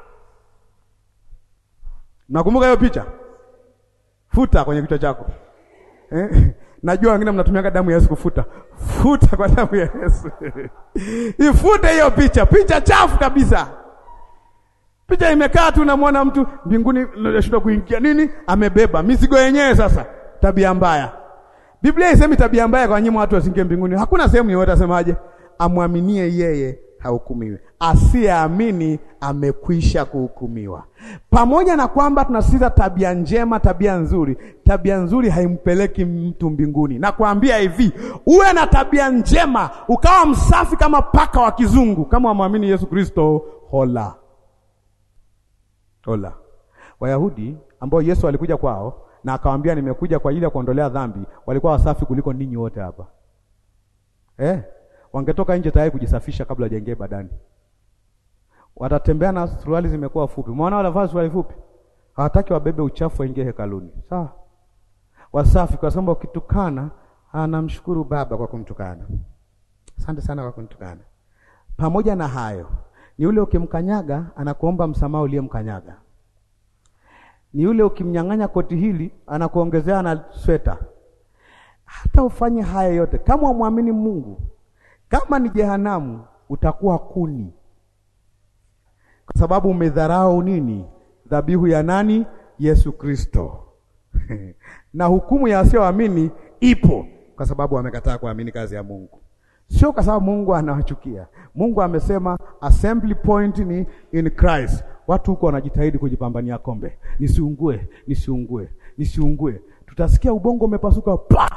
Nakumbuka hiyo picha, futa kwenye kichwa chako eh? Najua wengine mnatumia damu ya Yesu kufuta, futa kwa damu ya Yesu ifute hiyo picha, picha chafu kabisa. Picha imekaa tu, namwona mtu mbinguni, nashindwa kuingia nini, amebeba mizigo yenyewe. Sasa tabia mbaya Biblia isemi tabia mbaya kwa nyinyi watu wasingie mbinguni. Hakuna sehemu yoyote asemaje, amwaminie yeye hahukumiwi, asiyeamini amekwisha kuhukumiwa. Pamoja na kwamba tunasisitiza tabia njema, tabia nzuri, tabia nzuri haimpeleki mtu mbinguni. Nakwambia hivi, uwe na tabia njema, ukawa msafi kama paka wa kizungu, kama wamwamini Yesu Kristo, hola hola. Wayahudi ambao Yesu alikuja kwao na akawaambia nimekuja kwa ajili ya kuondolea dhambi, walikuwa wasafi kuliko ninyi wote hapa eh? Wangetoka nje tayari kujisafisha kabla hajaingia ibadani. Watatembea na suruali zimekuwa fupi. Umeona wale wanavaa suruali fupi, hawataki wabebe uchafu waingie hekaluni. Sawa, wasafi, kwa sababu ukitukana, anamshukuru Baba kwa kumtukana, asante sana kwa kunitukana. Pamoja na hayo, ni ule ukimkanyaga, anakuomba msamaha uliyemkanyaga ni yule ukimnyang'anya koti hili anakuongezea na sweta. Hata ufanye haya yote, kama umwamini Mungu, kama ni jehanamu, utakuwa kuni, kwa sababu umedharau nini? Dhabihu ya nani? Yesu Kristo. na hukumu ya wasioamini ipo, kwa sababu wamekataa kuamini kazi ya Mungu, sio kwa sababu Mungu anawachukia. Mungu amesema assembly point ni in Christ. Watu huko wanajitahidi kujipambania kombe, nisiungue, nisiungue, nisiungue. Tutasikia ubongo umepasuka pa,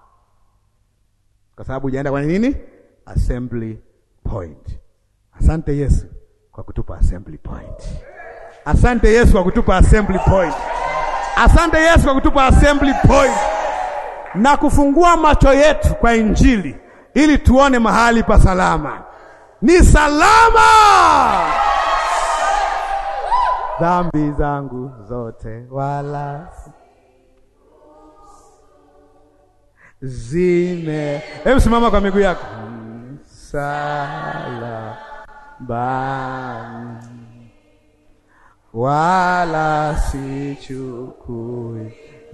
kwa sababu hujaenda kwenye nini, assembly point. Asante Yesu kwa kutupa assembly point. Asante Yesu kwa kutupa assembly point. Asante Yesu kwa kutupa assembly point na kufungua macho yetu kwa Injili ili tuone mahali pa salama. Ni salama dhambi zangu zote wala zime. Hebu simama kwa miguu yako. Salama wala sichukui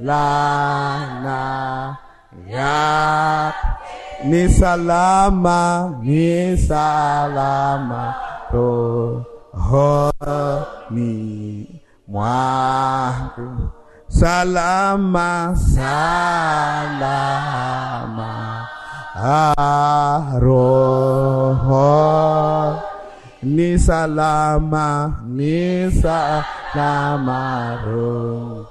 lana ya ni salama, ni salama rohoni mwangu, salama salama ah, roho ni salama ni salama roho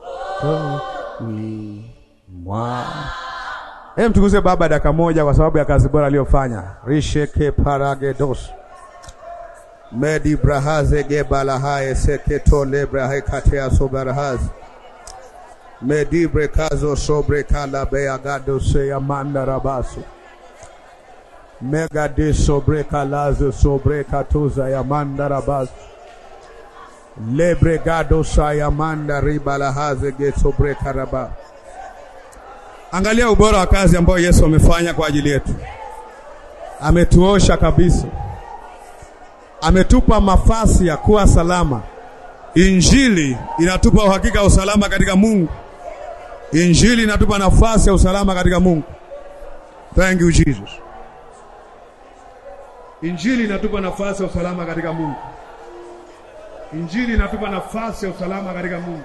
ni mwa Hem, tukuze Baba dakika moja kwa sababu ya kazi bora aliyofanya. risheke paragedos medi brahaze gebalahaye seketole brahe katea sobarahaz medi brekazo sobre kalabeagado seyamanda rabasu megade sobre kalazo sobre katuza yamanda rabasu lebregado sayamanda ribalahaze ge sobre karaba Angalia ubora wa kazi ambayo Yesu amefanya kwa ajili yetu. Ametuosha kabisa, ametupa mafasi ya kuwa salama. Injili inatupa uhakika wa usalama katika Mungu. Injili inatupa nafasi ya usalama katika Mungu. Thank you Jesus. Injili inatupa nafasi ya usalama katika Mungu. Injili inatupa nafasi ya usalama katika Mungu.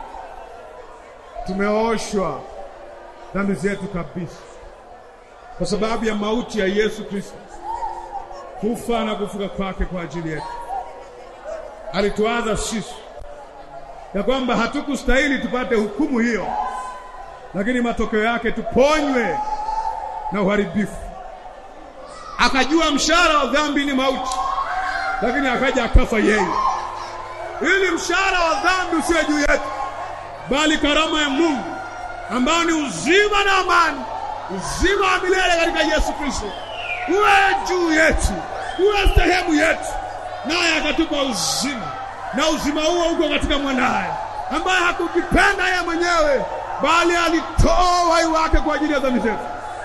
Tumeoshwa dhambi zetu kabisa kwa sababu ya mauti ya Yesu Kristo, kufa na kufuka kwake kwa ajili yetu. Alituadha sisi ya kwamba hatukustahili tupate hukumu hiyo, lakini matokeo yake tuponywe na uharibifu. Akajua mshahara wa dhambi ni mauti, lakini akaja akafa yeye, ili mshahara wa dhambi usiwe juu yetu, bali karama ya Mungu ambao ni uzima na amani, uzima wa milele katika Yesu Kristo, uwe juu yetu, uwe sehemu yetu, naye akatupa uzima, na uzima huo uko katika mwanaye ambaye hakukipenda yeye mwenyewe, bali alitoa uhai wake kwa ajili ya dhambi zetu.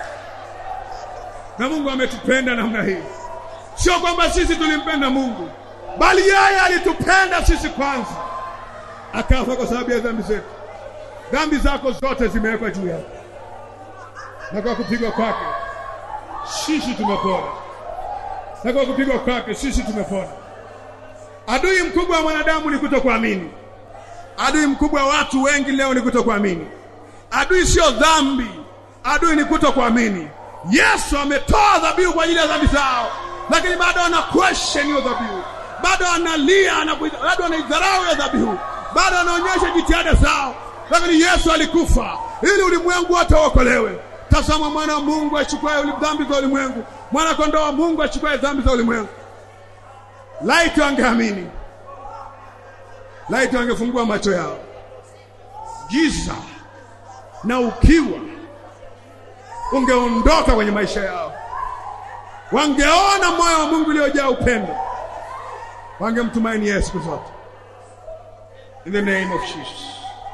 Na Mungu ametupenda namna hii, sio kwamba sisi tulimpenda Mungu, bali yeye alitupenda sisi kwanza, akafa kwa sababu ya dhambi zetu. Dhambi zako zote zimewekwa juu yake, na kwa kupigwa kwake sisi tumepona, na kwa kupigwa kwake sisi tumepona. Adui mkubwa wa mwanadamu ni kutokuamini. Adui mkubwa wa watu wengi leo ni kutokuamini. Adui sio dhambi, adui ni kutokuamini. Yesu ametoa dhabihu kwa ajili ya dhambi zao, lakini bado ana question hiyo dhabihu, bado analia, bado anaidharau hiyo dhabihu, bado anaonyesha jitihada zao lakini Yesu alikufa ili ulimwengu wote uokolewe. Tazama, mwana wa Mungu achukuaye dhambi za ulimwengu, mwana kondoo wa Mungu achukuaye dhambi za ulimwengu. Laiti wangeamini, laiti wangefungua macho yao, giza na ukiwa ungeondoka kwenye maisha yao, wangeona moyo wa Mungu uliojaa upendo, wangemtumaini Yesu siku zote. In the name of Jesus.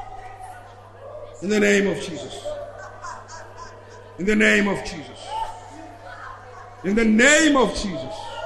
In the name of Jesus. In the name of Jesus. In the name of Jesus.